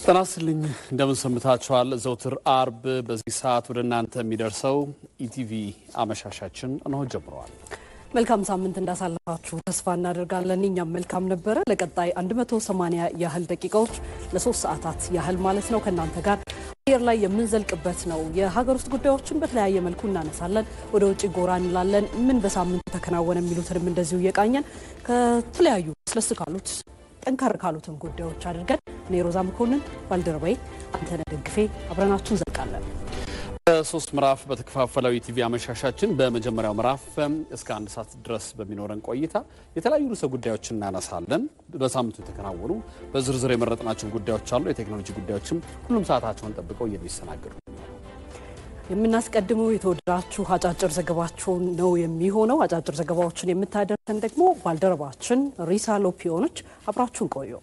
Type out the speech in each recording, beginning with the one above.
ጤና ይስጥልኝ እንደምን ሰምታችኋል። ዘውትር አርብ በዚህ ሰዓት ወደ እናንተ የሚደርሰው ኢቲቪ አመሻሻችን እነሆ ጀምረዋል። መልካም ሳምንት እንዳሳለፋችሁ ተስፋ እናደርጋለን። እኛም መልካም ነበረ። ለቀጣይ 180 ያህል ደቂቃዎች ለሶስት ሰዓታት ያህል ማለት ነው ከእናንተ ጋር አየር ላይ የምንዘልቅበት ነው። የሀገር ውስጥ ጉዳዮችን በተለያየ መልኩ እናነሳለን። ወደ ውጭ ጎራ እንላለን። ምን በሳምንቱ ተከናወነ የሚሉትንም እንደዚሁ እየቃኘን ከተለያዩ ስለስ ካሉት ጠንከር ካሉትን ጉዳዮች አድርገን እኔ ሮዛ መኮንን ባልደረባዬ አንተነህ ደግፌ አብረናችሁ እንዘልቃለን። በሶስት ምዕራፍ በተከፋፈለው ኢቲቪ አመሻሻችን በመጀመሪያው ምዕራፍ እስከ አንድ ሰዓት ድረስ በሚኖረን ቆይታ የተለያዩ ርዕሰ ጉዳዮችን እናነሳለን። በሳምንቱ የተከናወኑ በዝርዝር የመረጥናቸው ጉዳዮች አሉ። የቴክኖሎጂ ጉዳዮችም ሁሉም ሰዓታቸውን ጠብቀው የሚስተናገዱ የምናስቀድመው የተወደዳችሁ አጫጭር ዘገባችሁን ነው የሚሆነው። አጫጭር ዘገባዎችን የምታደርሰን ደግሞ ባልደረባችን ሪሳ ሎፒዮኖች። አብራችሁን ቆዩ።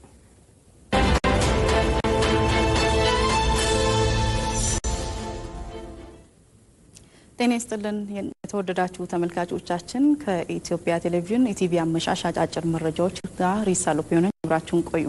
ጤና ይስጥልን የተወደዳችሁ ተመልካቾቻችን፣ ከኢትዮጵያ ቴሌቪዥን ኢቲቪ አመሻሽ አጫጭር መረጃዎች ጋር ሪሳ ሎፒዮኖች አብራችሁን ቆዩ።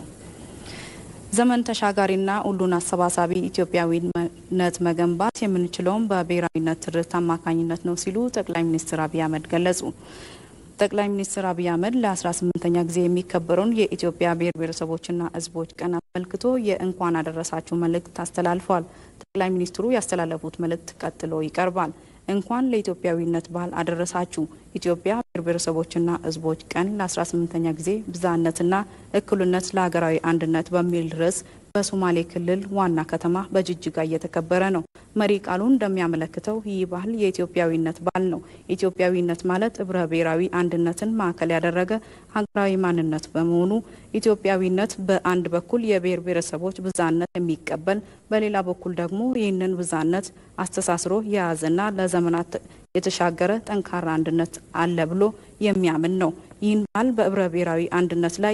ዘመን ተሻጋሪና ሁሉን አሰባሳቢ ኢትዮጵያዊነት መገንባት የምንችለውም በብሔራዊነት ትርክት አማካኝነት ነው ሲሉ ጠቅላይ ሚኒስትር አብይ አህመድ ገለጹ። ጠቅላይ ሚኒስትር አብይ አህመድ ለ18ኛ ጊዜ የሚከበረውን የኢትዮጵያ ብሔር ብሔረሰቦችና ሕዝቦች ቀን አስመልክቶ የእንኳን አደረሳችሁ መልእክት አስተላልፈዋል። ጠቅላይ ሚኒስትሩ ያስተላለፉት መልእክት ቀጥሎ ይቀርባል። እንኳን ለኢትዮጵያዊነት በዓል አደረሳችሁ። ኢትዮጵያ ብሔር ብሔረሰቦችና ሕዝቦች ቀን ለ18ኛ ጊዜ ብዝሃነትና እኩልነት ለሀገራዊ አንድነት በሚል ርዕስ በሶማሌ ክልል ዋና ከተማ በጅጅጋ እየተከበረ ነው። መሪ ቃሉ እንደሚያመለክተው ይህ ባህል የኢትዮጵያዊነት በዓል ነው። ኢትዮጵያዊነት ማለት ህብረ ብሔራዊ አንድነትን ማዕከል ያደረገ ሀገራዊ ማንነት በመሆኑ ኢትዮጵያዊነት በአንድ በኩል የብሔር ብሔረሰቦች ብዝሃነት የሚቀበል በሌላ በኩል ደግሞ ይህንን ብዝሃነት አስተሳስሮ የያዘና ለዘመናት የተሻገረ ጠንካራ አንድነት አለ ብሎ የሚያምን ነው። ይህን ባህል በህብረ ብሔራዊ አንድነት ላይ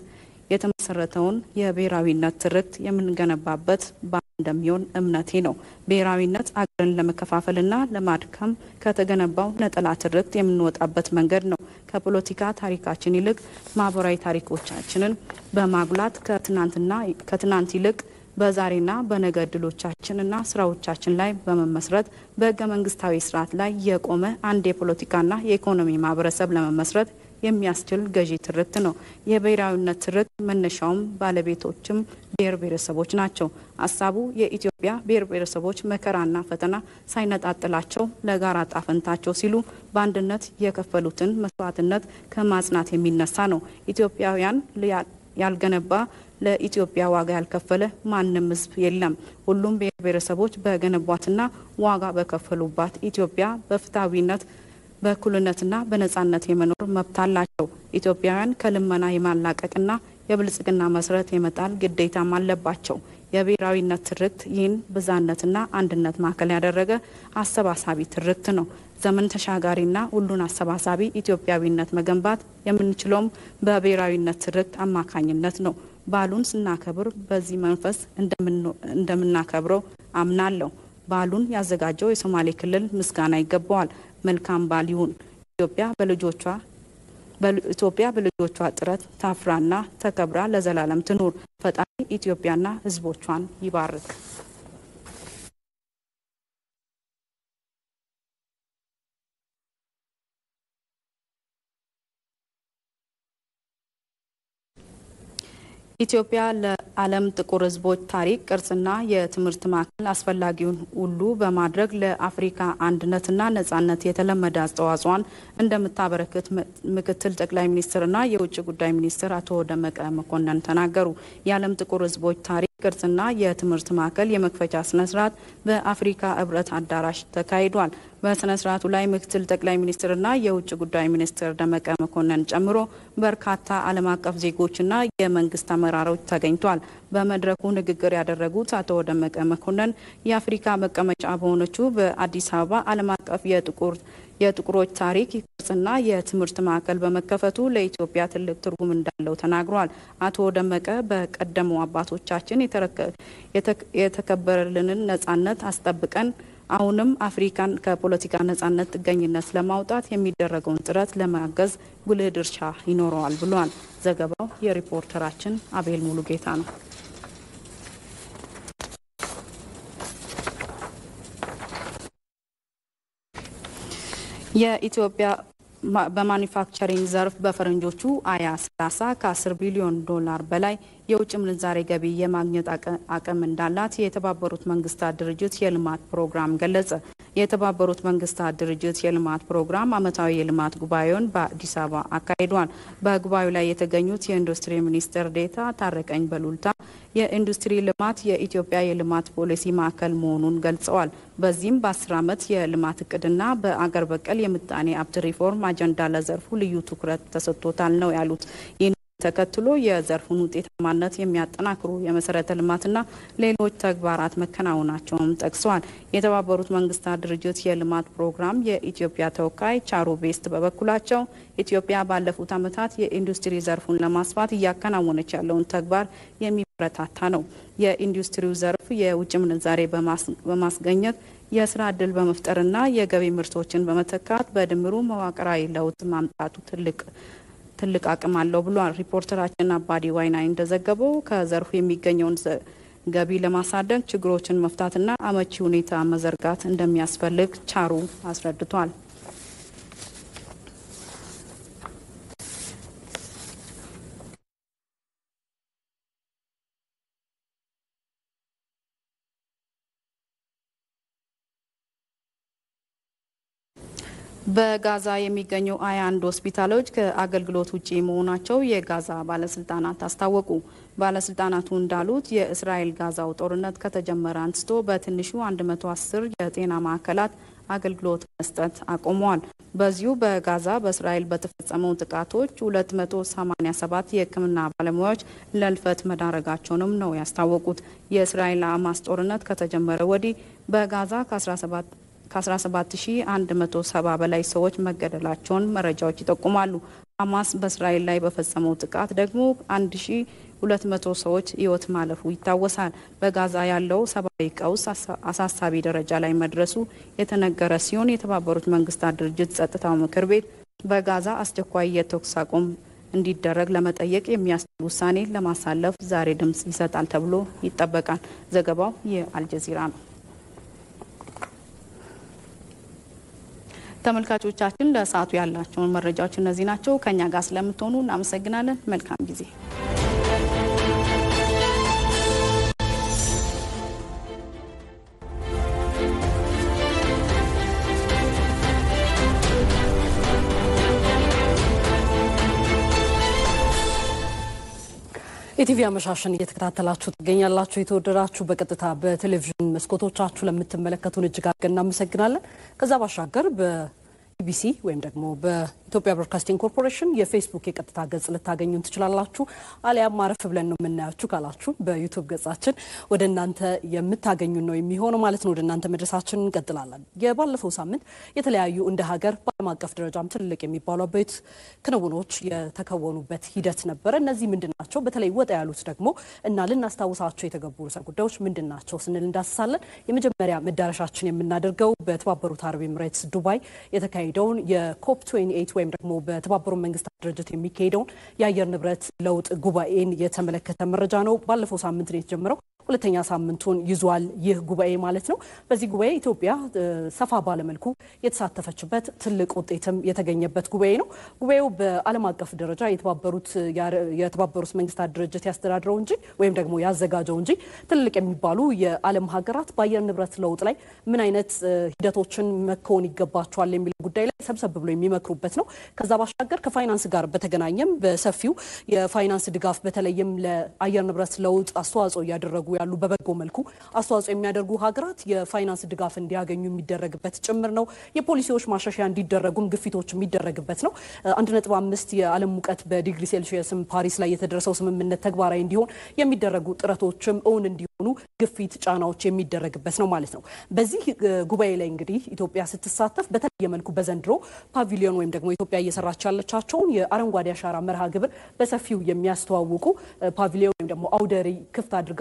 የተመሰረተውን የብሔራዊነት ትርክት የምንገነባበት በዓል እንደሚሆን እምነቴ ነው። ብሔራዊነት አገርን ለመከፋፈልና ለማድከም ከተገነባው ነጠላ ትርክት የምንወጣበት መንገድ ነው። ከፖለቲካ ታሪካችን ይልቅ ማህበራዊ ታሪኮቻችንን በማጉላት ከትናንትና ከትናንት ይልቅ በዛሬና በነገ እድሎቻችንና ስራዎቻችን ላይ በመመስረት በህገ መንግስታዊ ስርዓት ላይ የቆመ አንድ የፖለቲካና የኢኮኖሚ ማህበረሰብ ለመመስረት የሚያስችል ገዢ ትርክት ነው። የብሔራዊነት ትርክት መነሻውም ባለቤቶችም ብሔር ብሔረሰቦች ናቸው። ሀሳቡ የኢትዮጵያ ብሔር ብሔረሰቦች መከራና ፈተና ሳይነጣጥላቸው ለጋራ ጣፈንታቸው ሲሉ በአንድነት የከፈሉትን መስዋዕትነት ከማጽናት የሚነሳ ነው። ኢትዮጵያውያን ያልገነባ ለኢትዮጵያ ዋጋ ያልከፈለ ማንም ህዝብ የለም። ሁሉም ብሔር ብሔረሰቦች በገነቧትና ዋጋ በከፈሉባት ኢትዮጵያ በፍትሐዊነት በእኩልነትና በነጻነት የመኖር መብት አላቸው። ኢትዮጵያውያን ከልመና የማላቀቅና የብልጽግና መሰረት የመጣል ግዴታም አለባቸው። የብሔራዊነት ትርክት ይህን ብዝሃነትና አንድነት ማዕከል ያደረገ አሰባሳቢ ትርክት ነው። ዘመን ተሻጋሪና ሁሉን አሰባሳቢ ኢትዮጵያዊነት መገንባት የምንችለውም በብሔራዊነት ትርክት አማካኝነት ነው። በዓሉን ስናከብር በዚህ መንፈስ እንደምናከብረው አምናለሁ። በዓሉን ያዘጋጀው የሶማሌ ክልል ምስጋና ይገባዋል። መልካም በዓል ይሁን። ኢትዮጵያ በልጆቿ ኢትዮጵያ በልጆቿ ጥረት ታፍራና ተከብራ ለዘላለም ትኑር። ፈጣሪ ኢትዮጵያና ሕዝቦቿን ይባርክ። ኢትዮጵያ ለዓለም ጥቁር ሕዝቦች ታሪክ ቅርጽና የትምህርት ማዕከል አስፈላጊውን ሁሉ በማድረግ ለአፍሪካ አንድነትና ነጻነት የተለመደ አስተዋጽኦን እንደምታበረክት ምክትል ጠቅላይ ሚኒስትርና የውጭ ጉዳይ ሚኒስትር አቶ ደመቀ መኮንን ተናገሩ። የዓለም ጥቁር ሕዝቦች ታሪክ ቅርጽና የትምህርት ማዕከል የመክፈቻ ስነስርዓት በአፍሪካ ህብረት አዳራሽ ተካሂዷል። በስነ ስርዓቱ ላይ ምክትል ጠቅላይ ሚኒስትርና የውጭ ጉዳይ ሚኒስትር ደመቀ መኮንን ጨምሮ በርካታ ዓለም አቀፍ ዜጎችና የመንግስት አመራሮች ተገኝቷል። በመድረኩ ንግግር ያደረጉት አቶ ደመቀ መኮንን የአፍሪካ መቀመጫ በሆነችው በአዲስ አበባ ዓለም አቀፍ የጥቁር የጥቁሮች ታሪክ ቅርጽና የትምህርት ማዕከል በመከፈቱ ለኢትዮጵያ ትልቅ ትርጉም እንዳለው ተናግሯል። አቶ ደመቀ በቀደሙ አባቶቻችን የተከበረልንን ነጻነት አስጠብቀን አሁንም አፍሪካን ከፖለቲካ ነጻነት ጥገኝነት ለማውጣት የሚደረገውን ጥረት ለማገዝ ጉልህ ድርሻ ይኖረዋል ብሏል። ዘገባው የሪፖርተራችን አቤል ሙሉጌታ ነው። የኢትዮጵያ በማኒፋክቸሪንግ ዘርፍ በፈረንጆቹ አያ 30 ከ10 ቢሊዮን ዶላር በላይ የውጭ ምንዛሬ ገቢ የማግኘት አቅም እንዳላት የተባበሩት መንግስታት ድርጅት የልማት ፕሮግራም ገለጸ። የተባበሩት መንግስታት ድርጅት የልማት ፕሮግራም ዓመታዊ የልማት ጉባኤውን በአዲስ አበባ አካሂዷል። በጉባኤው ላይ የተገኙት የኢንዱስትሪ ሚኒስትር ዴታ ታረቀኝ በሉልታ የኢንዱስትሪ ልማት የኢትዮጵያ የልማት ፖሊሲ ማዕከል መሆኑን ገልጸዋል። በዚህም በአስር ዓመት የልማት እቅድና በአገር በቀል የምጣኔ ሀብት ሪፎርም አጀንዳ ለዘርፉ ልዩ ትኩረት ተሰጥቶታል ነው ያሉት። ተከትሎ የዘርፉን ውጤታማነት የሚያጠናክሩ የመሰረተ ልማትና ሌሎች ተግባራት መከናወናቸውም ጠቅሰዋል። የተባበሩት መንግስታት ድርጅት የልማት ፕሮግራም የኢትዮጵያ ተወካይ ቻሮ ቤስት በበኩላቸው ኢትዮጵያ ባለፉት ዓመታት የኢንዱስትሪ ዘርፉን ለማስፋት እያከናወነች ያለውን ተግባር የሚበረታታ ነው። የኢንዱስትሪው ዘርፍ የውጭ ምንዛሬ በማስገኘት የስራ እድል በመፍጠርና የገቢ ምርቶችን በመተካት በድምሩ መዋቅራዊ ለውጥ ማምጣቱ ትልቅ ትልቅ አቅም አለው ብሏል። ሪፖርተራችን አባዲ ዋይናይ እንደዘገበው ከዘርፉ የሚገኘውን ገቢ ለማሳደግ ችግሮችን መፍታትና አመቺ ሁኔታ መዘርጋት እንደሚያስፈልግ ቻሩ አስረድቷል። በጋዛ የሚገኙ ሀያ አንድ ሆስፒታሎች ከአገልግሎት ውጪ መሆናቸው የጋዛ ባለስልጣናት አስታወቁ። ባለስልጣናቱ እንዳሉት የእስራኤል ጋዛው ጦርነት ከተጀመረ አንስቶ በትንሹ 110 የጤና ማዕከላት አገልግሎት መስጠት አቁመዋል። በዚሁ በጋዛ በእስራኤል በተፈጸመው ጥቃቶች 287 የሕክምና ባለሙያዎች ለልፈት መዳረጋቸውንም ነው ያስታወቁት። የእስራኤል ሐማስ ጦርነት ከተጀመረ ወዲህ በጋዛ ከ17 ከ17170 በላይ ሰዎች መገደላቸውን መረጃዎች ይጠቁማሉ። ሐማስ በእስራኤል ላይ በፈጸመው ጥቃት ደግሞ 1200 ሰዎች ሕይወት ማለፉ ይታወሳል። በጋዛ ያለው ሰብአዊ ቀውስ አሳሳቢ ደረጃ ላይ መድረሱ የተነገረ ሲሆን የተባበሩት መንግስታት ድርጅት ጸጥታው ምክር ቤት በጋዛ አስቸኳይ የተኩስ አቁም እንዲደረግ ለመጠየቅ የሚያስችል ውሳኔ ለማሳለፍ ዛሬ ድምጽ ይሰጣል ተብሎ ይጠበቃል። ዘገባው የአልጀዚራ ነው። ተመልካቾቻችን ለሰዓቱ ያላቸውን መረጃዎች እነዚህ ናቸው። ከኛ ጋር ስለምትሆኑ እናመሰግናለን። መልካም ጊዜ። የቲቪ አመሻሽን እየተከታተላችሁ ትገኛላችሁ። የተወደዳችሁ በቀጥታ በቴሌቪዥን መስኮቶቻችሁ ለምትመለከቱን እጅግ አድርገን እናመሰግናለን። ከዛ ባሻገር በኢቢሲ ወይም ደግሞ በኢትዮጵያ ብሮድካስቲንግ ኮርፖሬሽን የፌስቡክ የቀጥታ ገጽ ልታገኙን ትችላላችሁ። አሊያም አረፍ ብለን ነው የምናያችሁ ካላችሁ በዩቱብ ገጻችን ወደ እናንተ የምታገኙን ነው የሚሆነው ማለት ነው። ወደ እናንተ መድረሳችን እንቀጥላለን። የባለፈው ሳምንት የተለያዩ እንደ ሀገር በዓለም አቀፍ ደረጃም ትልቅ የሚባሉ አበይት ክንውኖች የተከወኑበት ሂደት ነበረ። እነዚህ ምንድን ናቸው? በተለይ ወጣ ያሉት ደግሞ እና ልናስታውሳቸው የተገቡ ርዕሰ ጉዳዮች ምንድን ናቸው ስንል እንዳስሳለን። የመጀመሪያ መዳረሻችን የምናደርገው በተባበሩት አረብ ኤምሬትስ ዱባይ የተካሄደውን የኮፕ 28 ወይም ደግሞ በተባበሩት መንግስታት ድርጅት የሚካሄደውን የአየር ንብረት ለውጥ ጉባኤን የተመለከተ መረጃ ነው። ባለፈው ሳምንት ነው የተጀመረው። ሁለተኛ ሳምንቱን ይዟል ይህ ጉባኤ ማለት ነው። በዚህ ጉባኤ ኢትዮጵያ ሰፋ ባለመልኩ የተሳተፈችበት ትልቅ ውጤትም የተገኘበት ጉባኤ ነው። ጉባኤው በዓለም አቀፍ ደረጃ የተባበሩት መንግስታት ድርጅት ያስተዳድረው እንጂ ወይም ደግሞ ያዘጋጀው እንጂ ትልቅ የሚባሉ የዓለም ሀገራት በአየር ንብረት ለውጥ ላይ ምን አይነት ሂደቶችን መከወን ይገባቸዋል የሚለው ጉዳይ ላይ ሰብሰብ ብሎ የሚመክሩበት ነው። ከዛ ባሻገር ከፋይናንስ ጋር በተገናኘም በሰፊው የፋይናንስ ድጋፍ በተለይም ለአየር ንብረት ለውጥ አስተዋጽኦ እያደረጉ ያሉ በበጎ መልኩ አስተዋጽኦ የሚያደርጉ ሀገራት የፋይናንስ ድጋፍ እንዲያገኙ የሚደረግበት ጭምር ነው። የፖሊሲዎች ማሻሻያ እንዲደረጉም ግፊቶች የሚደረግበት ነው። አንድ ነጥብ አምስት የዓለም ሙቀት በዲግሪ ሴልሺየስም ፓሪስ ላይ የተደረሰው ስምምነት ተግባራዊ እንዲሆን የሚደረጉ ጥረቶችም እውን እንዲሆኑ ግፊት፣ ጫናዎች የሚደረግበት ነው ማለት ነው። በዚህ ጉባኤ ላይ እንግዲህ ኢትዮጵያ ስትሳተፍ በተለየ መልኩ በዘንድሮ ፓቪሊዮን ወይም ደግሞ ኢትዮጵያ እየሰራች ያለቻቸውን የአረንጓዴ አሻራ መርሃ ግብር በሰፊው የሚያስተዋውቁ ፓቪሊዮን ወይም ደግሞ አውደ ርዕይ ክፍት አድርጋለች። ይህ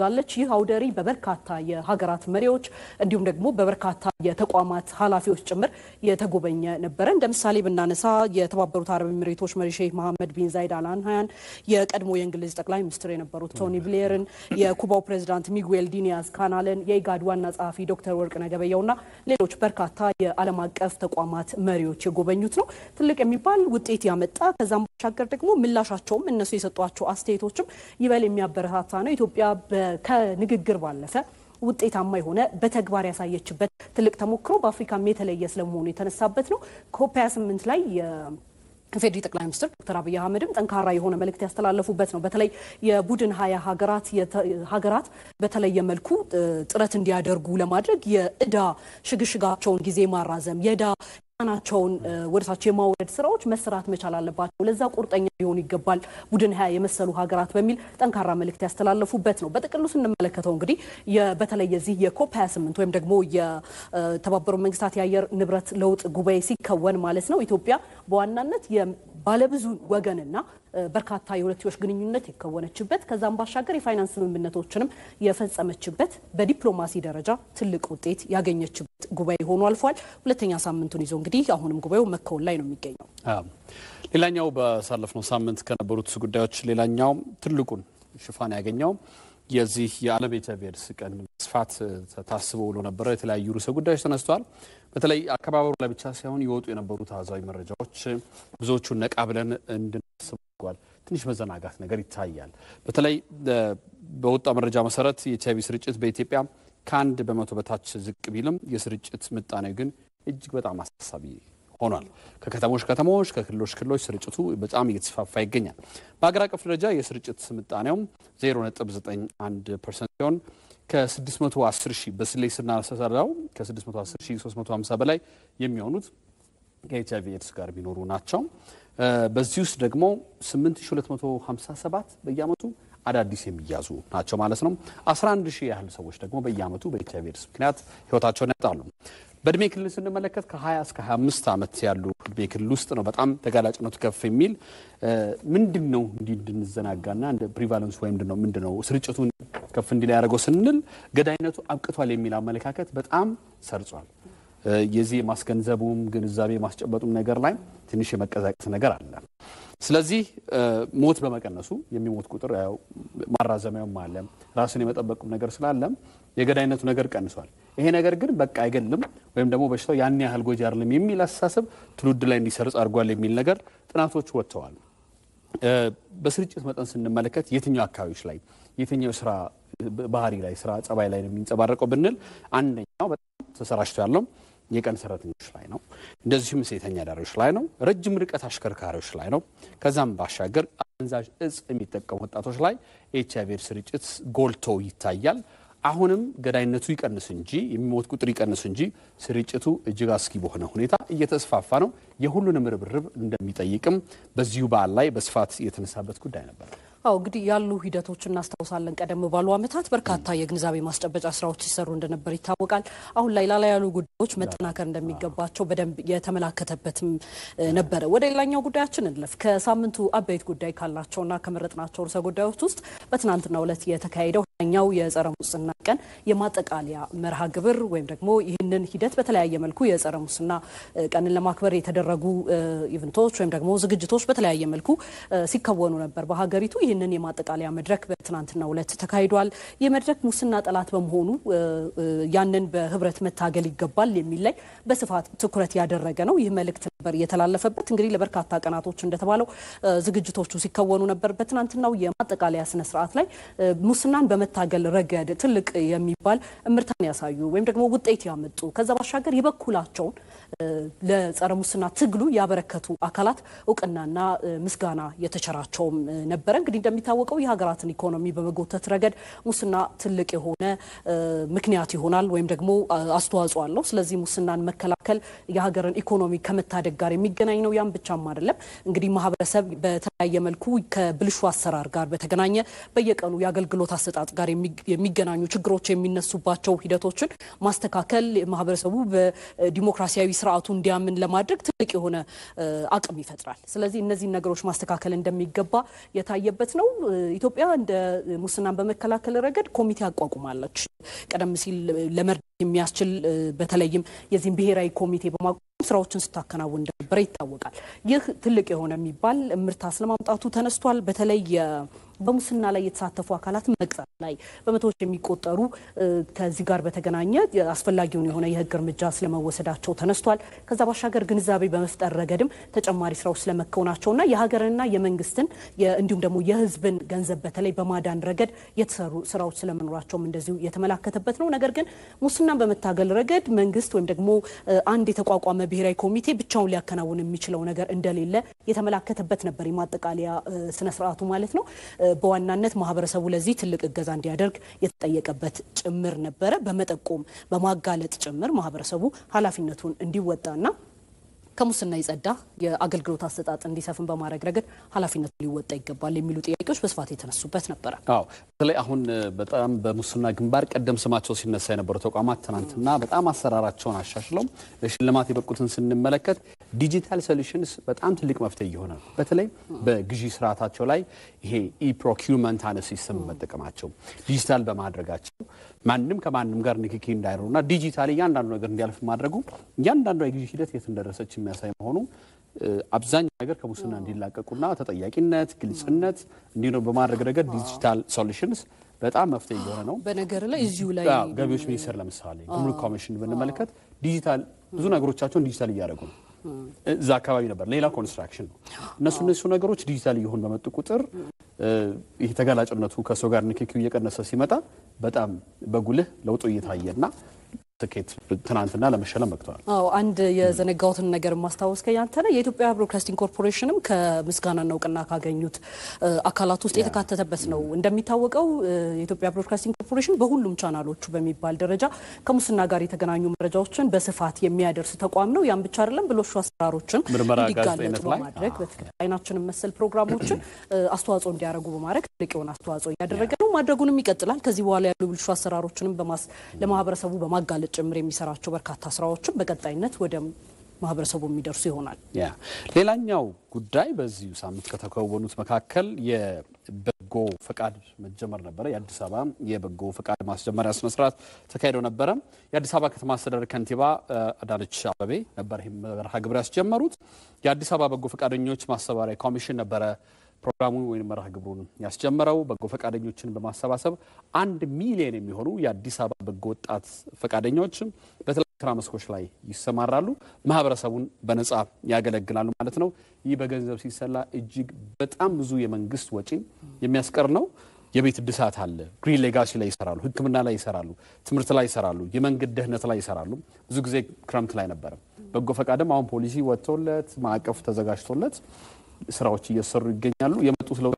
ይህ አውደ ርዕይ በበርካታ የሀገራት መሪዎች እንዲሁም ደግሞ በበርካታ የተቋማት ኃላፊዎች ጭምር የተጎበኘ ነበረ። እንደ ምሳሌ ብናነሳ የተባበሩት አረብ ኤሚሬቶች መሪ ሼህ መሐመድ ቢን ዛይድ አል ናህያን፣ የቀድሞ የእንግሊዝ ጠቅላይ ሚኒስትር የነበሩት ቶኒ ብሌርን፣ የኩባው ፕሬዚዳንት ሚጉኤል ዲኒያዝ ካናልን፣ የኢጋድ ዋና ጸሐፊ ዶክተር ወርቅነህ ገበየሁና ሌሎች በርካታ የዓለም አቀፍ ተቋማት መሪዎች የጎበኙት ነው። ትልቅ የሚባል ውጤት ያመጣ ከዛም ባሻገር ደግሞ ምላሻቸውም እነሱ የሰጧቸው አስተያየቶችም ይበል የሚያበረታታ ነው። ኢትዮጵያ ከንግግር ባለፈ ውጤታማ የሆነ በተግባር ያሳየችበት ትልቅ ተሞክሮ በአፍሪካም የተለየ ስለመሆኑ የተነሳበት ነው። ኮፕ 28 ላይ የፌዴሪ ጠቅላይ ሚኒስትር ዶክተር አብይ አህመድም ጠንካራ የሆነ መልእክት ያስተላለፉበት ነው። በተለይ የቡድን ሀያ ሀገራት ሀገራት በተለየ መልኩ ጥረት እንዲያደርጉ ለማድረግ የእዳ ሽግሽጋቸውን ጊዜ ማራዘም የእዳ ናቸውን ወደታቸው የማውረድ ስራዎች መሰራት መቻል አለባቸው። ለዛ ቁርጠኛ ሊሆኑ ይገባል ቡድን ሀያ የመሰሉ ሀገራት በሚል ጠንካራ መልእክት ያስተላለፉበት ነው። በጥቅሉ ስንመለከተው እንግዲህ በተለይ የዚህ የኮፕ 28 ወይም ደግሞ የተባበሩት መንግስታት የአየር ንብረት ለውጥ ጉባኤ ሲከወን ማለት ነው ኢትዮጵያ በዋናነት ባለብዙ ወገንና በርካታ የሁለትዮሽ ግንኙነት የከወነችበት ከዛም ባሻገር የፋይናንስ ስምምነቶችንም የፈጸመችበት በዲፕሎማሲ ደረጃ ትልቅ ውጤት ያገኘችበት ጉባኤ ሆኖ አልፏል። ሁለተኛ ሳምንቱን ይዞ እንግዲህ አሁንም ጉባኤው መከወን ላይ ነው የሚገኘው። ሌላኛው ባሳለፍነው ሳምንት ከነበሩት ጉዳዮች ሌላኛው ትልቁን ሽፋን ያገኘው የዚህ የዓለም ኤች አይ ቪ ኤድስ ቀን ስፋት ታስቦ ውሎ ነበረ። የተለያዩ ርዕሰ ጉዳዮች ተነስተዋል። በተለይ አከባበሩ ላይ ብቻ ሳይሆን የወጡ የነበሩት አሃዛዊ መረጃዎች ብዙዎቹን ነቃ ብለን እንድናስብ አድርጓል። ትንሽ መዘናጋት ነገር ይታያል። በተለይ በወጣ መረጃ መሰረት የኤች አይ ቪ ስርጭት በኢትዮጵያ ከአንድ በመቶ በታች ዝቅ ቢልም የስርጭት ምጣኔ ግን እጅግ በጣም አሳሳቢ ሆኗል። ከከተሞች ከተሞች ከክልሎች ክልሎች ስርጭቱ በጣም እየተስፋፋ ይገኛል። በሀገር አቀፍ ደረጃ የስርጭት ምጣኔውም 0.91 ፐርሰንት ሲሆን ከ610 ሺህ በስሌት ስናሰራው ከ610 ሺህ 350 በላይ የሚሆኑት ከኤች አይቪ ኤድስ ጋር የሚኖሩ ናቸው። በዚህ ውስጥ ደግሞ 8257 በየአመቱ አዳዲስ የሚያዙ ናቸው ማለት ነው። 11 ሺህ ያህል ሰዎች ደግሞ በየአመቱ በኤች አይቪ ኤድስ ምክንያት ህይወታቸውን ያጣሉ። በእድሜ ክልል ስንመለከት ከ20 እስከ 25 ዓመት ያሉ እድሜ ክልል ውስጥ ነው በጣም ተጋላጭነቱ ከፍ የሚል ምንድን ነው እንዲህ እንድንዘናጋና እንደ ፕሪቫለንስ ወይም ምንድን ነው ስርጭቱን ከፍ እንዲል ያደረገው ስንል ገዳይነቱ አብቅቷል የሚል አመለካከት በጣም ሰርጿል። የዚህ የማስገንዘቡም ግንዛቤ ማስጨበጡም ነገር ላይ ትንሽ የመቀዛቀስ ነገር አለ። ስለዚህ ሞት በመቀነሱ የሚሞት ቁጥር ያው ማራዘሚያውም አለ ራስን የመጠበቁም ነገር ስላለም የገዳይነቱ ነገር ቀንሷል። ይሄ ነገር ግን በቃ አይገልም ወይም ደግሞ በሽታው ያን ያህል ጎጂ አይደለም የሚል አስተሳሰብ ትውልድ ላይ እንዲሰርጽ አድርጓል የሚል ነገር ጥናቶች ወጥተዋል። በስርጭት መጠን ስንመለከት የትኛው አካባቢዎች ላይ የትኛው ስራ ባህሪ ላይ ስራ ጸባይ ላይ ነው የሚንጸባረቀው ብንል አንደኛው በጣም ተሰራጭቶ ያለው የቀን ሰራተኞች ላይ ነው። እንደዚሁም ሴተኛ አዳሪዎች ላይ ነው። ረጅም ርቀት አሽከርካሪዎች ላይ ነው። ከዛም ባሻገር አደንዛዥ እጽ የሚጠቀሙ ወጣቶች ላይ ኤች አይ ቪ ስርጭት ጎልቶ ይታያል። አሁንም ገዳይነቱ ይቀንስ እንጂ የሚሞት ቁጥር ይቀንስ እንጂ ስርጭቱ እጅግ አስጊ በሆነ ሁኔታ እየተስፋፋ ነው። የሁሉንም ርብርብ እንደሚጠይቅም በዚሁ በዓል ላይ በስፋት የተነሳበት ጉዳይ ነበር። አዎ እንግዲህ ያሉ ሂደቶች እናስታውሳለን። ቀደም ባሉ ዓመታት በርካታ የግንዛቤ ማስጨበጫ ስራዎች ሲሰሩ እንደነበር ይታወቃል። አሁን ላይ ላላ ያሉ ጉዳዮች መጠናከር እንደሚገባቸው በደንብ የተመላከተበትም ነበረ። ወደ ሌላኛው ጉዳያችን እንለፍ። ከሳምንቱ አበይት ጉዳይ ካላቸውና ከመረጥናቸው ርዕሰ ጉዳዮች ውስጥ በትናንትናው ዕለት የተካሄደው ኛው የጸረ ሙስና ቀን የማጠቃለያ መርሃ ግብር ወይም ደግሞ ይህንን ሂደት በተለያየ መልኩ የጸረ ሙስና ቀንን ለማክበር የተደረጉ ኢቨንቶች ወይም ደግሞ ዝግጅቶች በተለያየ መልኩ ሲከወኑ ነበር በሀገሪቱ። ይህንን የማጠቃለያ መድረክ በትናንትናው ዕለት ተካሂዷል። ይህ መድረክ ሙስና ጠላት በመሆኑ ያንን በህብረት መታገል ይገባል የሚል ላይ በስፋት ትኩረት ያደረገ ነው። ይህ መልእክት ነበር የተላለፈበት። እንግዲህ ለበርካታ ቀናቶች እንደተባለው ዝግጅቶቹ ሲከወኑ ነበር። በትናንትናው የማጠቃለያ ስነስርዓት ላይ ሙስናን በመታገል ረገድ ትልቅ የሚባል እምርታን ያሳዩ ወይም ደግሞ ውጤት ያመጡ ከዛ ባሻገር የበኩላቸውን ለጸረ ሙስና ትግሉ ያበረከቱ አካላት እውቅናና ምስጋና የተቸራቸውም ነበረ። እንግዲህ እንደሚታወቀው የሀገራትን ኢኮኖሚ በመጎተት ረገድ ሙስና ትልቅ የሆነ ምክንያት ይሆናል ወይም ደግሞ አስተዋጽኦ አለው። ስለዚህ ሙስናን መከላከል የሀገርን ኢኮኖሚ ከመታደግ ጋር የሚገናኝ ነው። ያም ብቻም አይደለም። እንግዲህ ማህበረሰብ በተለያየ መልኩ ከብልሹ አሰራር ጋር በተገናኘ በየቀኑ የአገልግሎት አሰጣጥ ጋር የሚገናኙ ችግሮች የሚነሱባቸው ሂደቶችን ማስተካከል ማህበረሰቡ በዲሞክራሲያዊ ስርዓቱ እንዲያምን ለማድረግ ትልቅ የሆነ አቅም ይፈጥራል። ስለዚህ እነዚህን ነገሮች ማስተካከል እንደሚገባ የታየበት ነው። ኢትዮጵያ እንደ ሙስናን በመከላከል ረገድ ኮሚቴ አቋቁማለች። ቀደም ሲል ለመርዳት የሚያስችል በተለይም የዚህም ብሔራዊ ኮሚቴ በማቋቋም ስራዎችን ስታከናውን እንደነበረ ይታወቃል። ይህ ትልቅ የሆነ የሚባል ምርታ ስለማምጣቱ ተነስቷል። በተለይ በሙስና ላይ የተሳተፉ አካላት መቅጣት ላይ በመቶዎች የሚቆጠሩ ከዚህ ጋር በተገናኘ አስፈላጊውን የሆነ የህግ እርምጃ ስለመወሰዳቸው ተነስቷል። ከዛ ባሻገር ግንዛቤ በመፍጠር ረገድም ተጨማሪ ስራዎች ስለመከናወናቸውና የሀገርንና የመንግስትን እንዲሁም ደግሞ የህዝብን ገንዘብ በተለይ በማዳን ረገድ የተሰሩ ስራዎች ስለመኖራቸውም እንደዚሁ የተመላከተበት ነው። ነገር ግን ሙስናን በመታገል ረገድ መንግስት ወይም ደግሞ አንድ የተቋቋመ ብሔራዊ ኮሚቴ ብቻውን ሊያከናውን የሚችለው ነገር እንደሌለ የተመላከተበት ነበር የማጠቃለያ ስነስርዓቱ ማለት ነው። በዋናነት ማህበረሰቡ ለዚህ ትልቅ እገዛ እንዲያደርግ የተጠየቀበት ጭምር ነበረ። በመጠቆም በማጋለጥ ጭምር ማህበረሰቡ ኃላፊነቱን እንዲወጣና ከሙስና የጸዳ የአገልግሎት አሰጣጥ እንዲሰፍን በማድረግ ረገድ ኃላፊነቱ ሊወጣ ይገባል የሚሉ ጥያቄዎች በስፋት የተነሱበት ነበረ። አዎ በተለይ አሁን በጣም በሙስና ግንባር ቀደም ስማቸው ሲነሳ የነበሩ ተቋማት ትናንትና በጣም አሰራራቸውን አሻሽለው ለሽልማት የበቁትን ስንመለከት ዲጂታል ሶሉሽንስ በጣም ትልቅ መፍትሄ እየሆነ ነው። በተለይ በግዢ ስርዓታቸው ላይ ይሄ ኢፕሮኪውመንት አነ ሲስተም መጠቀማቸው ዲጂታል በማድረጋቸው ማንም ከማንም ጋር ንክኪ እንዳይኖሩና ዲጂታል እያንዳንዱ ነገር እንዲያልፍ ማድረጉ እያንዳንዱ የግዢ ሂደት የት እንደደረሰች የሚያሳይ መሆኑ አብዛኛው ነገር ከሙስና እንዲላቀቁና ተጠያቂነት፣ ግልጽነት እንዲኖር በማድረግ ረገድ ዲጂታል ሶሉሽንስ በጣም መፍትሄ እየሆነ ነው። በነገር ላይ እዚሁ ላይ ገቢዎች ሚኒስቴር ለምሳሌ ጉምሩክ ኮሚሽን ብንመለከት ዲጂታል ብዙ ነገሮቻቸውን ዲጂታል እያደረጉ ነው። እዛ አካባቢ ነበር ሌላ ኮንስትራክሽን ነው። እነሱ እነሱ ነገሮች ዲጂታል እየሆኑ በመጡ ቁጥር ይህ ተጋላጭነቱ ከሰው ጋር ንክኪው እየቀነሰ ሲመጣ በጣም በጉልህ ለውጡ እየታየና ስኬት ትናንትና ለመሸለም በቅተዋል። አዎ አንድ የዘነጋሁትን ነገር ማስታወስ ከያንተ ነው። የኢትዮጵያ ብሮድካስቲንግ ኮርፖሬሽንም ከምስጋናና እውቅና ካገኙት አካላት ውስጥ የተካተተበት ነው። እንደሚታወቀው የኢትዮጵያ ብሮድካስቲንግ ኮርፖሬሽን በሁሉም ቻናሎቹ በሚባል ደረጃ ከሙስና ጋር የተገናኙ መረጃዎችን በስፋት የሚያደርስ ተቋም ነው። ያም ብቻ አይደለም፣ ብልሹ አሰራሮችን ምርመራ እንዲጋለጡ ጋዜጠኝነት ላይ በማድረግ በትክክል አይናችንን መሰል ፕሮግራሞችን አስተዋጽኦ እንዲያደርጉ በማድረግ ትልቅ የሆነ አስተዋጽኦ እያደረገ ነው። ማድረጉንም ይቀጥላል። ከዚህ በኋላ ያሉ ብልሹ አሰራሮችንም በማስ ለማህበረሰቡ በማጋለጥ ጭምር የሚሰራቸው በርካታ ስራዎችን በቀጣይነት ወደ ማህበረሰቡ የሚደርሱ ይሆናል። ያ ሌላኛው ጉዳይ በዚሁ ሳምንት ከተከወኑት መካከል የበጎ ፈቃድ መጀመር ነበረ። የአዲስ አበባ የበጎ ፈቃድ ማስጀመሪያ ስነስርዓት ተካሂደው ነበረ። የአዲስ አበባ ከተማ አስተዳደር ከንቲባ አዳነች አበቤ ነበር ይህም መርሃ ግብር ያስጀመሩት። የአዲስ አበባ በጎ ፈቃደኞች ማስተባበሪያ ኮሚሽን ነበረ ፕሮግራሙ ወይም መርሃ ግብሩን ያስጀመረው በጎ ፈቃደኞችን በማሰባሰብ አንድ ሚሊዮን የሚሆኑ የአዲስ አበባ በጎ ወጣት ፈቃደኞች በተለያዩ ስራ መስኮች ላይ ይሰማራሉ፣ ማህበረሰቡን በነጻ ያገለግላሉ ማለት ነው። ይህ በገንዘብ ሲሰላ እጅግ በጣም ብዙ የመንግስት ወጪን የሚያስቀር ነው። የቤት እድሳት አለ፣ ግሪን ሌጋሲ ላይ ይሰራሉ፣ ሕክምና ላይ ይሰራሉ፣ ትምህርት ላይ ይሰራሉ፣ የመንገድ ደህንነት ላይ ይሰራሉ። ብዙ ጊዜ ክረምት ላይ ነበረ። በጎ ፈቃድም አሁን ፖሊሲ ወጥቶለት ማዕቀፍ ተዘጋጅቶለት ስራዎች እየሰሩ ይገኛሉ። የመጡት ለውጥ